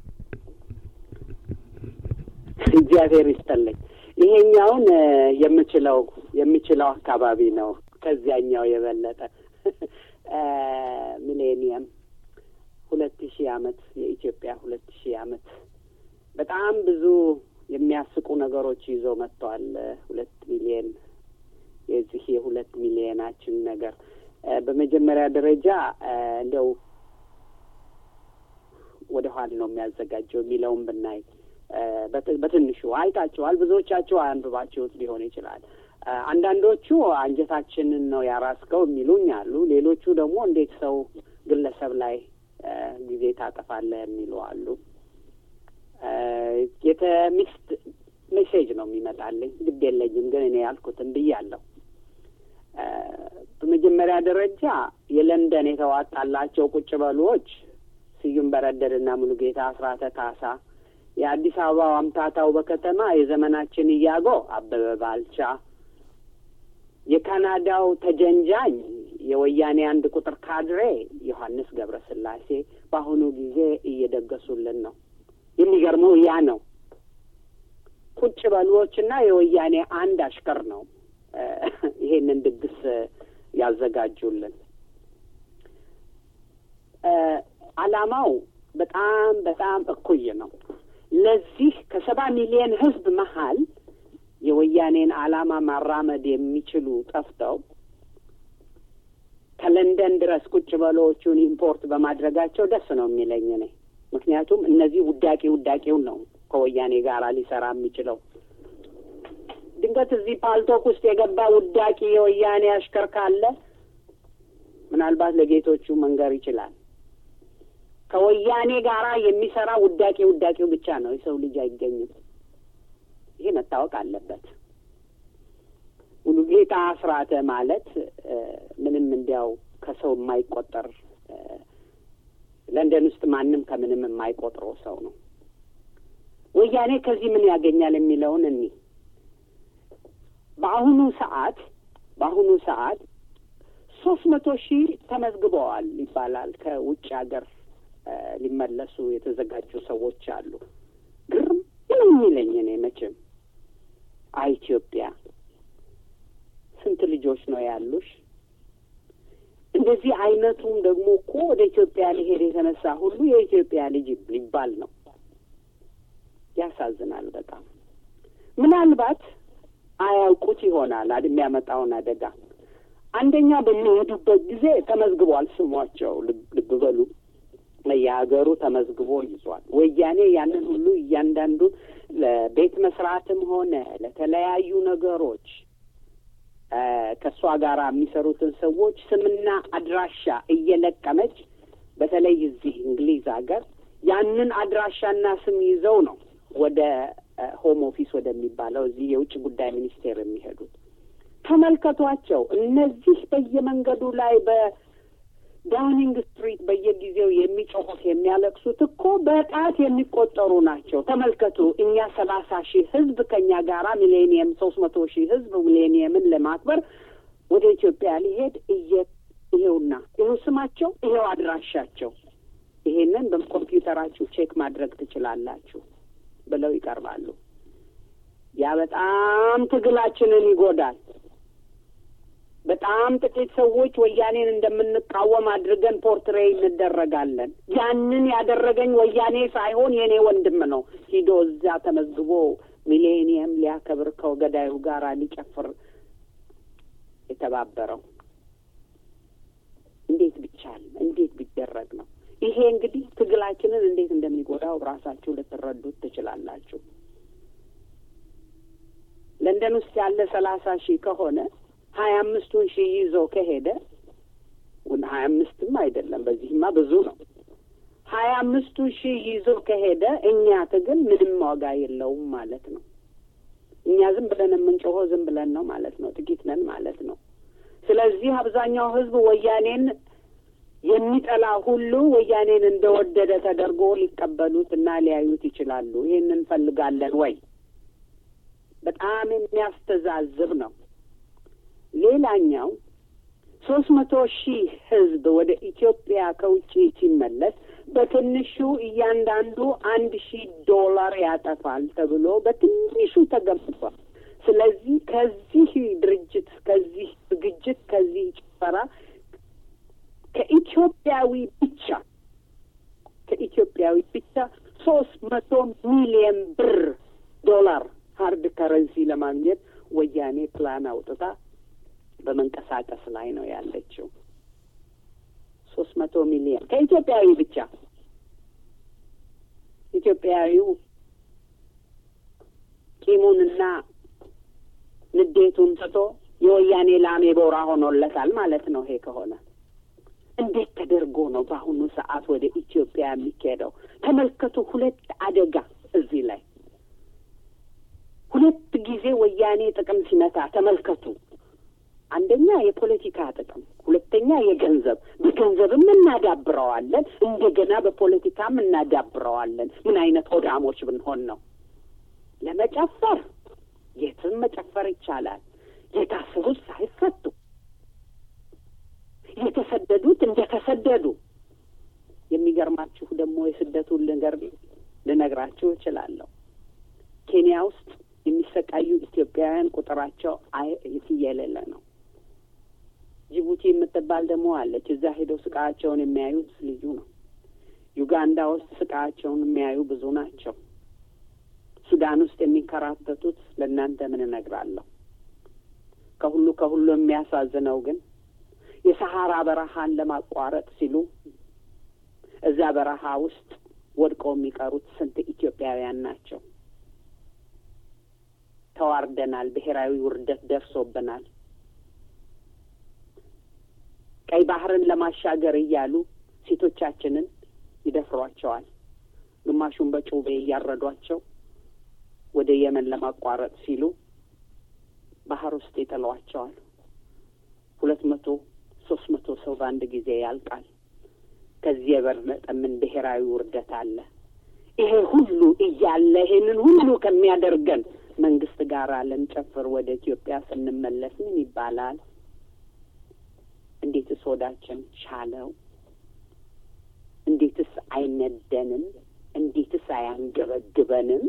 እግዚአብሔር ይስጠልኝ። ይሄኛውን የምችለው የምችለው አካባቢ ነው ከዚያኛው የበለጠ ሚሌኒየም ሁለት ሺህ አመት የኢትዮጵያ ሁለት ሺህ አመት በጣም ብዙ የሚያስቁ ነገሮች ይዞ መጥተዋል። ሁለት ሚሊየን የዚህ የሁለት ሚሊየናችን ነገር በመጀመሪያ ደረጃ እንደው ወደ ኋላ ነው የሚያዘጋጀው የሚለውን ብናይ በትንሹ አይታችኋል። ብዙዎቻችሁ አንብባችሁት ሊሆን ይችላል። አንዳንዶቹ አንጀታችንን ነው ያራስከው የሚሉኝ አሉ። ሌሎቹ ደግሞ እንዴት ሰው ግለሰብ ላይ ጊዜ ታጠፋለህ የሚሉ አሉ። የተሚክስድ ሜሴጅ ነው የሚመጣልኝ። ግድ የለኝም ግን እኔ ያልኩትን ብያለሁ። በመጀመሪያ ደረጃ የለንደን የተዋጣላቸው ቁጭ በሉዎች ስዩም በረደድና ሙሉጌታ አስራተ ካሳ፣ የአዲስ አበባው አምታታው በከተማ የዘመናችን እያጎ አበበ ባልቻ፣ የካናዳው ተጀንጃኝ የወያኔ አንድ ቁጥር ካድሬ ዮሐንስ ገብረ ስላሴ በአሁኑ ጊዜ እየደገሱልን ነው። የሚገርመው ያ ነው። ቁጭ በሉዎችና የወያኔ አንድ አሽከር ነው ይሄንን ድግስ ያዘጋጁልን። ዓላማው በጣም በጣም እኩይ ነው። ለዚህ ከሰባ ሚሊዮን ሕዝብ መሀል የወያኔን ዓላማ ማራመድ የሚችሉ ጠፍተው ከለንደን ድረስ ቁጭ በሎዎቹን ኢምፖርት በማድረጋቸው ደስ ነው የሚለኝ እኔ። ምክንያቱም እነዚህ ውዳቂ ውዳቂውን ነው ከወያኔ ጋር ሊሰራ የሚችለው። ድንገት እዚህ ፓልቶክ ውስጥ የገባ ውዳቂ የወያኔ አሽከር ካለ ምናልባት ለጌቶቹ መንገር ይችላል። ከወያኔ ጋራ የሚሰራ ውዳቂ ውዳቂው ብቻ ነው። የሰው ልጅ አይገኝም። ይሄ መታወቅ አለበት። ሙሉጌታ አስራተ ማለት ምንም እንዲያው ከሰው የማይቆጠር ለንደን ውስጥ ማንም ከምንም የማይቆጥረው ሰው ነው። ወያኔ ከዚህ ምን ያገኛል የሚለውን እኒ በአሁኑ ሰዓት በአሁኑ ሰዓት ሶስት መቶ ሺህ ተመዝግበዋል ይባላል ከውጭ ሀገር ሊመለሱ የተዘጋጁ ሰዎች አሉ። ግርም ምን የሚለኝ እኔ መቼም አይ ኢትዮጵያ ስንት ልጆች ነው ያሉሽ? እንደዚህ አይነቱም ደግሞ እኮ ወደ ኢትዮጵያ ሊሄድ የተነሳ ሁሉ የኢትዮጵያ ልጅ ሊባል ነው። ያሳዝናል በጣም። ምናልባት አያውቁት ይሆናል የሚያመጣውን አደጋ። አንደኛ በሚሄዱበት ጊዜ ተመዝግቧል ስሟቸው። ልብ በሉ የሀገሩ ተመዝግቦ ይዟል። ወያኔ ያንን ሁሉ እያንዳንዱ ለቤት መስራትም ሆነ ለተለያዩ ነገሮች ከእሷ ጋር የሚሰሩትን ሰዎች ስምና አድራሻ እየለቀመች በተለይ እዚህ እንግሊዝ ሀገር ያንን አድራሻና ስም ይዘው ነው ወደ ሆም ኦፊስ ወደሚባለው እዚህ የውጭ ጉዳይ ሚኒስቴር የሚሄዱት። ተመልከቷቸው። እነዚህ በየመንገዱ ላይ በዳውኒንግ ስትሪት በየጊዜው የሚጮሁት የሚያለቅሱት እኮ በጣት የሚቆጠሩ ናቸው። ተመልከቱ። እኛ ሰላሳ ሺህ ህዝብ ከኛ ጋራ ሚሌኒየም ሶስት መቶ ሺህ ህዝብ ሚሌኒየምን ለማክበር ወደ ኢትዮጵያ ሊሄድ እየ ይሄውና ይኸው ስማቸው ይሄው አድራሻቸው ይሄንን በኮምፒውተራችሁ ቼክ ማድረግ ትችላላችሁ ብለው ይቀርባሉ። ያ በጣም ትግላችንን ይጎዳል። በጣም ጥቂት ሰዎች ወያኔን እንደምንቃወም አድርገን ፖርትሬ እንደረጋለን። ያንን ያደረገኝ ወያኔ ሳይሆን የእኔ ወንድም ነው። ሂዶ እዚያ ተመዝግቦ ሚሌኒየም ሊያከብር ከገዳዩ ጋር ሊጨፍር የተባበረው እንዴት ቢቻል እንዴት ቢደረግ ነው? ይሄ እንግዲህ ትግላችንን እንዴት እንደሚጎዳው ራሳችሁ ልትረዱት ትችላላችሁ። ለንደን ውስጥ ያለ ሰላሳ ሺህ ከሆነ ሀያ አምስቱን ሺህ ይዞ ከሄደ ሀያ አምስትም አይደለም፣ በዚህማ ብዙ ነው። ሀያ አምስቱ ሺህ ይዞ ከሄደ እኛ ትግል ምንም ዋጋ የለውም ማለት ነው። እኛ ዝም ብለን የምንጮኸው ዝም ብለን ነው ማለት ነው። ጥቂት ነን ማለት ነው። ስለዚህ አብዛኛው ሕዝብ ወያኔን የሚጠላ ሁሉ ወያኔን እንደወደደ ተደርጎ ሊቀበሉት እና ሊያዩት ይችላሉ። ይህን እንፈልጋለን ወይ? በጣም የሚያስተዛዝብ ነው። ሌላኛው ሶስት መቶ ሺህ ህዝብ ወደ ኢትዮጵያ ከውጭ ሲመለስ በትንሹ እያንዳንዱ አንድ ሺህ ዶላር ያጠፋል ተብሎ በትንሹ ተገምቷል። ስለዚህ ከዚህ ድርጅት፣ ከዚህ ዝግጅት፣ ከዚህ ጭፈራ ከኢትዮጵያዊ ብቻ ከኢትዮጵያዊ ብቻ ሶስት መቶ ሚሊየን ብር ዶላር ሀርድ ከረንሲ ለማግኘት ወያኔ ፕላን አውጥታ በመንቀሳቀስ ላይ ነው ያለችው። ሶስት መቶ ሚሊየን ከኢትዮጵያዊ ብቻ ኢትዮጵያዊው ቂሙንና ንዴቱን ትቶ የወያኔ ላሜ ቦራ ሆኖለታል ማለት ነው። ይሄ ከሆነ እንዴት ተደርጎ ነው በአሁኑ ሰዓት ወደ ኢትዮጵያ የሚካሄደው? ተመልከቱ። ሁለት አደጋ እዚህ ላይ ሁለት ጊዜ ወያኔ ጥቅም ሲመታ ተመልከቱ። አንደኛ የፖለቲካ ጥቅም፣ ሁለተኛ የገንዘብ። በገንዘብም እናዳብረዋለን፣ እንደገና በፖለቲካም እናዳብረዋለን። ምን አይነት ሆዳሞች ብንሆን ነው? ለመጨፈር የትም መጨፈር ይቻላል። የታሰሩት ሳይፈቱ የተሰደዱት እንደተሰደዱ። የሚገርማችሁ ደግሞ የስደቱን ነገር ልነግራችሁ እችላለሁ። ኬንያ ውስጥ የሚሰቃዩ ኢትዮጵያውያን ቁጥራቸው አይ የሌለ ነው። ጅቡቲ የምትባል ደግሞ አለች። እዛ ሄደው ስቃያቸውን የሚያዩት ልዩ ነው። ዩጋንዳ ውስጥ ስቃያቸውን የሚያዩ ብዙ ናቸው። ሱዳን ውስጥ የሚንከራተቱት ለእናንተ ምን እነግራለሁ። ከሁሉ ከሁሉ የሚያሳዝነው ግን የሰሐራ በረሃን ለማቋረጥ ሲሉ እዛ በረሃ ውስጥ ወድቀው የሚቀሩት ስንት ኢትዮጵያውያን ናቸው። ተዋርደናል። ብሔራዊ ውርደት ደርሶብናል። ቀይ ባህርን ለማሻገር እያሉ ሴቶቻችንን ይደፍሯቸዋል። ግማሹን በጩቤ እያረዷቸው ወደ የመን ለማቋረጥ ሲሉ ባህር ውስጥ ይጥሏቸዋል። ሁለት መቶ ሶስት መቶ ሰው በአንድ ጊዜ ያልቃል። ከዚህ የበለጠ ምን ብሔራዊ ውርደት አለ? ይሄ ሁሉ እያለ ይሄንን ሁሉ ከሚያደርገን መንግስት ጋር ልንጨፍር ወደ ኢትዮጵያ ስንመለስ ምን ይባላል? እንዴትስ ሆዳችን ቻለው? እንዴትስ አይነደንም? እንዴትስ አያንገበግበንም?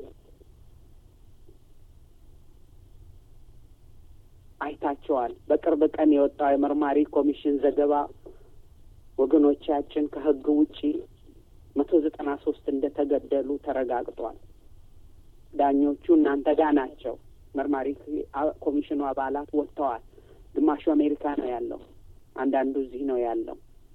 አይታቸዋል። በቅርብ ቀን የወጣው የመርማሪ ኮሚሽን ዘገባ ወገኖቻችን ከህግ ውጪ መቶ ዘጠና ሶስት እንደተገደሉ ተረጋግጧል። ዳኞቹ እናንተ ጋ ናቸው። መርማሪ ኮሚሽኑ አባላት ወጥተዋል። ግማሹ አሜሪካ ነው ያለው፣ አንዳንዱ እዚህ ነው ያለው።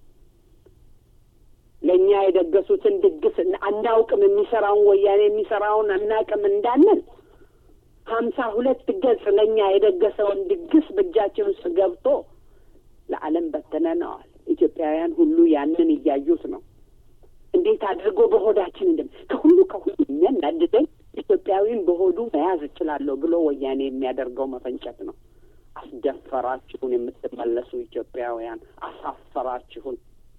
ለእኛ የደገሱትን ድግስ አናውቅም፣ የሚሰራውን ወያኔ የሚሰራውን አናውቅም እንዳንል ሀምሳ ሁለት ገጽ ለእኛ የደገሰውን ድግስ በእጃችን ውስጥ ገብቶ ለዓለም በትነነዋል። ኢትዮጵያውያን ሁሉ ያንን እያዩት ነው። እንዴት አድርጎ በሆዳችን እንደም ከሁሉ ከሁሉ የሚያናድደኝ ኢትዮጵያዊን በሆዱ መያዝ እችላለሁ ብሎ ወያኔ የሚያደርገው መፈንጨት ነው። አስደፈራችሁን የምትመለሱ ኢትዮጵያውያን፣ አሳፈራችሁን።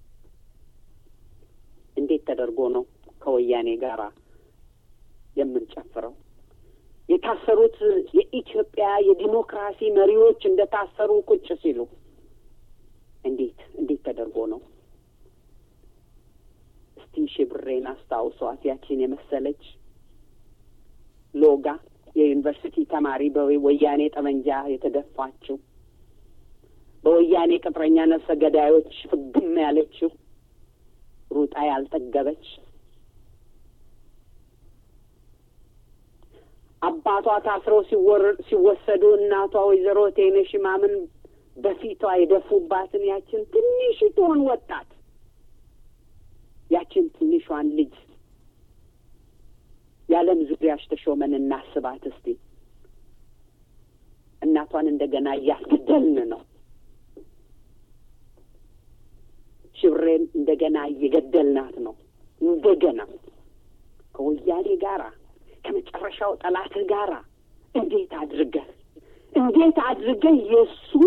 እንዴት ተደርጎ ነው ከወያኔ ጋራ የምንጨፍረው? የታሰሩት የኢትዮጵያ የዲሞክራሲ መሪዎች እንደ ታሰሩ ቁጭ ሲሉ እንዴት እንዴት ተደርጎ ነው? እስቲ ሽብሬን አስታውሷት። ያቺን የመሰለች ሎጋ የዩኒቨርሲቲ ተማሪ በወያኔ ጠመንጃ የተደፋችው በወያኔ ቅጥረኛ ነፍሰ ገዳዮች ፍግም ያለችው ሩጣ ያልጠገበች አባቷ ታስረው ሲወሰዱ እናቷ ወይዘሮ ቴነሽ ማምን በፊቷ የደፉባትን ያችን ትንሽቷን ወጣት ያችን ትንሿን ልጅ የዓለም ዙሪያሽ ተሾመን እናስባት እስቲ። እናቷን እንደገና እያስገደልን ነው። ሽብሬን እንደገና እየገደልናት ነው። እንደገና ከወያኔ ጋራ ከመጨረሻው ጠላትህ ጋራ እንዴት አድርገህ እንዴት አድርገህ የእሱን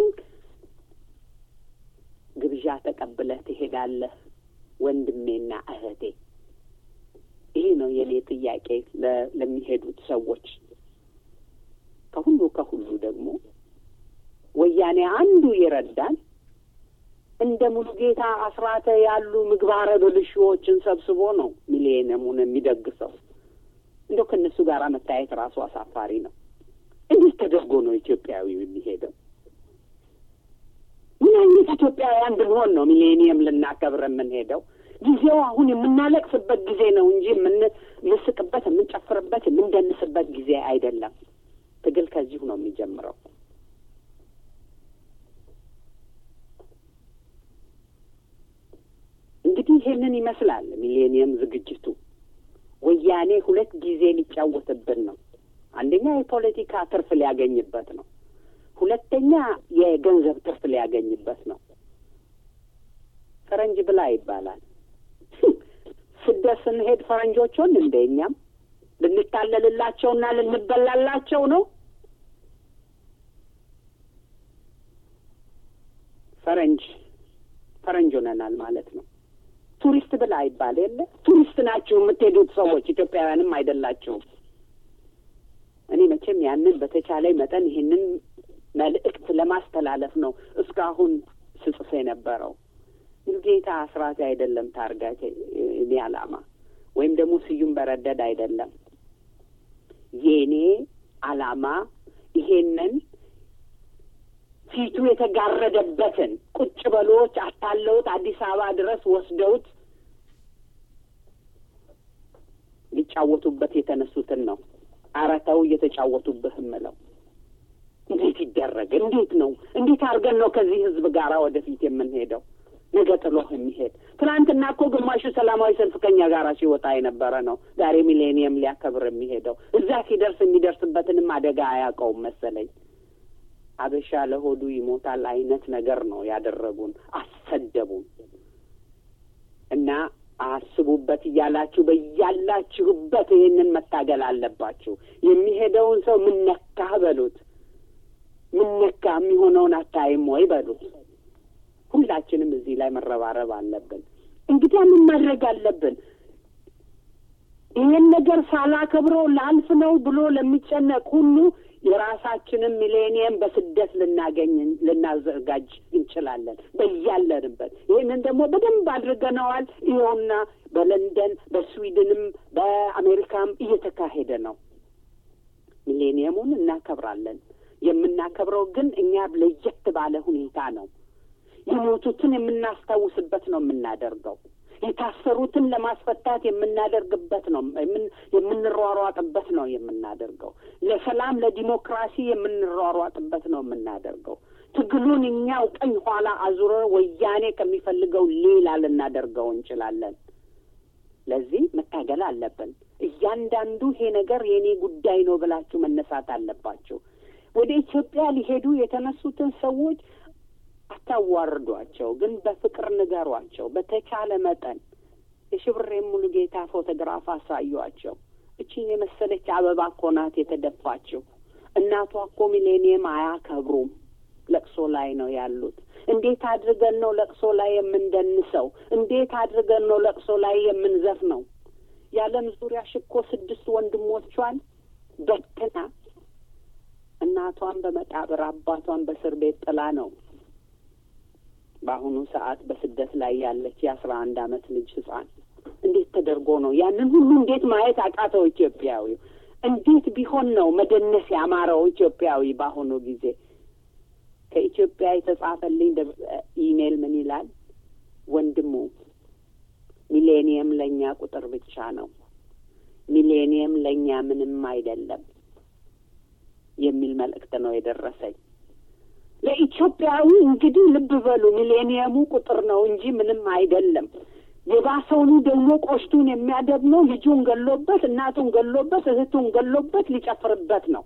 ግብዣ ተቀብለህ ትሄዳለህ? ወንድሜና እህቴ፣ ይህ ነው የኔ ጥያቄ ለሚሄዱት ሰዎች። ከሁሉ ከሁሉ ደግሞ ወያኔ አንዱ ይረዳል እንደ ሙሉጌታ አስራተ ያሉ ምግባረ ብልሹዎችን ሰብስቦ ነው ሚሊኒየሙን የሚደግሰው። እንደው ከእነሱ ጋር መታየት ራሱ አሳፋሪ ነው። እንዴት ተደርጎ ነው ኢትዮጵያዊው የሚሄደው? ምን አይነት ኢትዮጵያውያን ብንሆን ነው ሚሌኒየም ልናከብር የምንሄደው? ጊዜው አሁን የምናለቅስበት ጊዜ ነው እንጂ የምንስቅበት፣ የምንጨፍርበት፣ የምንደንስበት ጊዜ አይደለም። ትግል ከዚሁ ነው የሚጀምረው። እንግዲህ ይሄንን ይመስላል ሚሌኒየም ዝግጅቱ። ወያኔ ሁለት ጊዜ ሊጫወትብን ነው። አንደኛ የፖለቲካ ትርፍ ሊያገኝበት ነው። ሁለተኛ የገንዘብ ትርፍ ሊያገኝበት ነው። ፈረንጅ ብላ ይባላል። ስደት ስንሄድ ፈረንጆቹን እንደ እኛም ልንታለልላቸውና ልንበላላቸው ነው። ፈረንጅ ፈረንጅ ሆነናል ማለት ነው። ቱሪስት ብላ ይባል የለ ቱሪስት ናችሁ የምትሄዱት ሰዎች ኢትዮጵያውያንም አይደላችሁም። እኔ መቼም ያንን በተቻለ መጠን ይህንን መልእክት ለማስተላለፍ ነው እስካሁን ስጽፍ የነበረው። ሙሉጌታ አስራት አይደለም ታርጋት እኔ አላማ ወይም ደግሞ ስዩም በረደድ አይደለም የኔ አላማ ይሄንን ፊቱ የተጋረደበትን ቁጭ በሎች አታለውት አዲስ አበባ ድረስ ወስደውት ሊጫወቱበት የተነሱትን ነው። ኧረ ተው እየተጫወቱብህ እምለው እንዴት ይደረግ? እንዴት ነው? እንዴት አድርገን ነው ከዚህ ህዝብ ጋር ወደፊት የምንሄደው? ነገ ጥሎህ የሚሄድ ትናንትና እኮ ግማሹ ሰላማዊ ሰልፍ ከኛ ጋር ሲወጣ የነበረ ነው። ዛሬ ሚሌኒየም ሊያከብር የሚሄደው እዛ ሲደርስ የሚደርስበትንም አደጋ አያውቀውም መሰለኝ። አበሻ ለሆዱ ይሞታል አይነት ነገር ነው ያደረጉን፣ አሰደቡን። እና አስቡበት እያላችሁ በያላችሁበት ይህንን መታገል አለባችሁ። የሚሄደውን ሰው ምነካህ በሉት፣ ምነካ የሚሆነውን አታይም ወይ በሉት። ሁላችንም እዚህ ላይ መረባረብ አለብን። እንግዲህ ምን ማድረግ አለብን? ይህን ነገር ሳላከብረው ላልፍ ነው ብሎ ለሚጨነቅ ሁሉ የራሳችንን ሚሌኒየም በስደት ልናገኝ ልናዘጋጅ እንችላለን በያለንበት። ይህንን ደግሞ በደንብ አድርገነዋል። ይኸውና በለንደን በስዊድንም በአሜሪካም እየተካሄደ ነው። ሚሌኒየሙን እናከብራለን። የምናከብረው ግን እኛ ለየት ባለ ሁኔታ ነው። የሞቱትን የምናስታውስበት ነው የምናደርገው። የታሰሩትን ለማስፈታት የምናደርግበት ነው የምንሯሯጥበት ነው የምናደርገው። ለሰላም ለዲሞክራሲ የምንሯሯጥበት ነው የምናደርገው። ትግሉን እኛው ቀኝ ኋላ አዙረ ወያኔ ከሚፈልገው ሌላ ልናደርገው እንችላለን። ለዚህ መታገል አለብን። እያንዳንዱ ይሄ ነገር የእኔ ጉዳይ ነው ብላችሁ መነሳት አለባችሁ። ወደ ኢትዮጵያ ሊሄዱ የተነሱትን ሰዎች አታዋርዷቸው፣ ግን በፍቅር ንገሯቸው። በተቻለ መጠን የሽብሬ ሙሉ ጌታ ፎቶግራፍ አሳዩአቸው። እቺን የመሰለች አበባ እኮ ናት የተደፋችው። እናቷ እኮ ሚሌኒየም አያከብሩም፣ ለቅሶ ላይ ነው ያሉት። እንዴት አድርገን ነው ለቅሶ ላይ የምንደንሰው? እንዴት አድርገን ነው ለቅሶ ላይ የምንዘፍነው? የዓለም ዙሪያ ሽኮ ስድስት ወንድሞቿን በትና እናቷን በመቃብር አባቷን በእስር ቤት ጥላ ነው በአሁኑ ሰዓት በስደት ላይ ያለች የአስራ አንድ አመት ልጅ ህጻን እንዴት ተደርጎ ነው ያንን ሁሉ እንዴት ማየት አቃተው ኢትዮጵያዊው? እንዴት ቢሆን ነው መደነስ ያማረው ኢትዮጵያዊ በአሁኑ ጊዜ? ከኢትዮጵያ የተጻፈልኝ ኢሜል ምን ይላል? ወንድሙ ሚሌኒየም ለእኛ ቁጥር ብቻ ነው፣ ሚሌኒየም ለእኛ ምንም አይደለም የሚል መልእክት ነው የደረሰኝ። ለኢትዮጵያዊ እንግዲህ ልብ በሉ፣ ሚሌኒየሙ ቁጥር ነው እንጂ ምንም አይደለም። የባሰውኑ ደግሞ ቆሽቱን የሚያደግመው ልጁን ገሎበት፣ እናቱን ገሎበት፣ እህቱን ገሎበት ሊጨፍርበት ነው።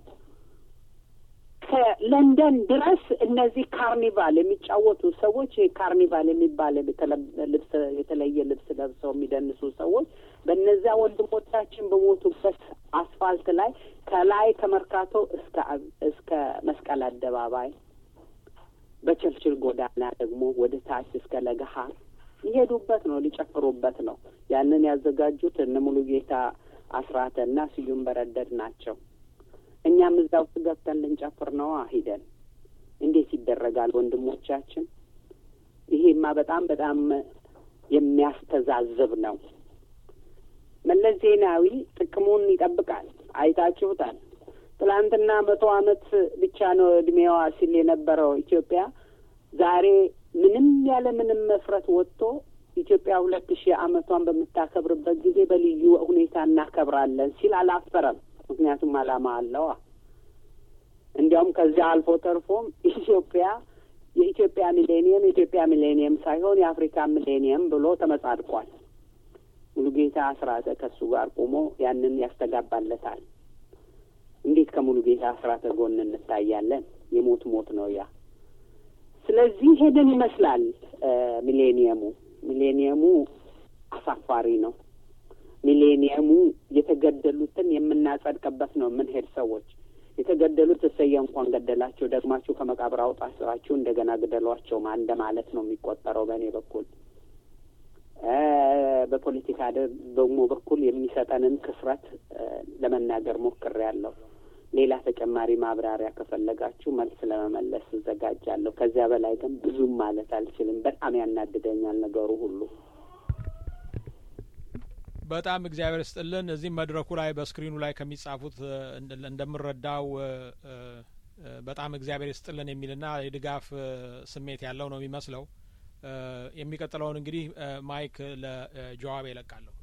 ከለንደን ድረስ እነዚህ ካርኒቫል የሚጫወቱ ሰዎች ካርኒቫል የሚባል ልብስ የተለየ ልብስ ለብሰው የሚደንሱ ሰዎች በእነዚያ ወንድሞቻችን በሞቱበት አስፋልት ላይ ከላይ ከመርካቶ እስከ እስከ መስቀል አደባባይ በቸርችል ጎዳና ደግሞ ወደ ታች እስከ ለገሀር ሊሄዱበት ነው፣ ሊጨፍሩበት ነው። ያንን ያዘጋጁት እነ ሙሉጌታ አስራተና ስዩም በረደድ ናቸው። እኛም እዛ ውስጥ ገብተን ልንጨፍር ነው ሂደን። እንዴት ይደረጋል ወንድሞቻችን? ይሄማ በጣም በጣም የሚያስተዛዝብ ነው። መለስ ዜናዊ ጥቅሙን ይጠብቃል። አይታችሁታል። ትላንትና መቶ አመት ብቻ ነው እድሜዋ ሲል የነበረው ኢትዮጵያ ዛሬ ምንም ያለ ምንም መፍረት ወጥቶ ኢትዮጵያ ሁለት ሺህ አመቷን በምታከብርበት ጊዜ በልዩ ሁኔታ እናከብራለን ሲል አላፈረም። ምክንያቱም አላማ አለዋ። እንዲያውም ከዚያ አልፎ ተርፎም ኢትዮጵያ የኢትዮጵያ ሚሌኒየም የኢትዮጵያ ሚሌኒየም ሳይሆን የአፍሪካ ሚሌኒየም ብሎ ተመጻድቋል። ሙሉጌታ አስራተ ከእሱ ጋር ቆሞ ያንን ያስተጋባለታል። እንዴት ከሙሉጌታ አስራተ ጎን እንታያለን? የሞት ሞት ነው ያ። ስለዚህ ሄደን ይመስላል ሚሌኒየሙ ሚሌኒየሙ አሳፋሪ ነው። ሚሌኒየሙ የተገደሉትን የምናጸድቅበት ነው የምንሄድ ሰዎች የተገደሉት እሰየ እንኳን ገደላቸው፣ ደግማችሁ ከመቃብር አውጣችሁ እንደገና ግደሏቸው እንደ ማለት ነው የሚቆጠረው በእኔ በኩል። በፖለቲካ ደግሞ በኩል የሚሰጠንን ክስረት ለመናገር ሞክሬያለሁ። ሌላ ተጨማሪ ማብራሪያ ከፈለጋችሁ መልስ ለመመለስ እዘጋጃለሁ። ከዚያ በላይ ግን ብዙም ማለት አልችልም። በጣም ያናድደኛል ነገሩ ሁሉ። በጣም እግዚአብሔር ስጥልን። እዚህም መድረኩ ላይ በስክሪኑ ላይ ከሚጻፉት እንደምረዳው በጣም እግዚአብሔር ስጥልን የሚልና የድጋፍ ስሜት ያለው ነው የሚመስለው። የሚቀጥለውን እንግዲህ ማይክ ለጀዋብ ይለቃለሁ።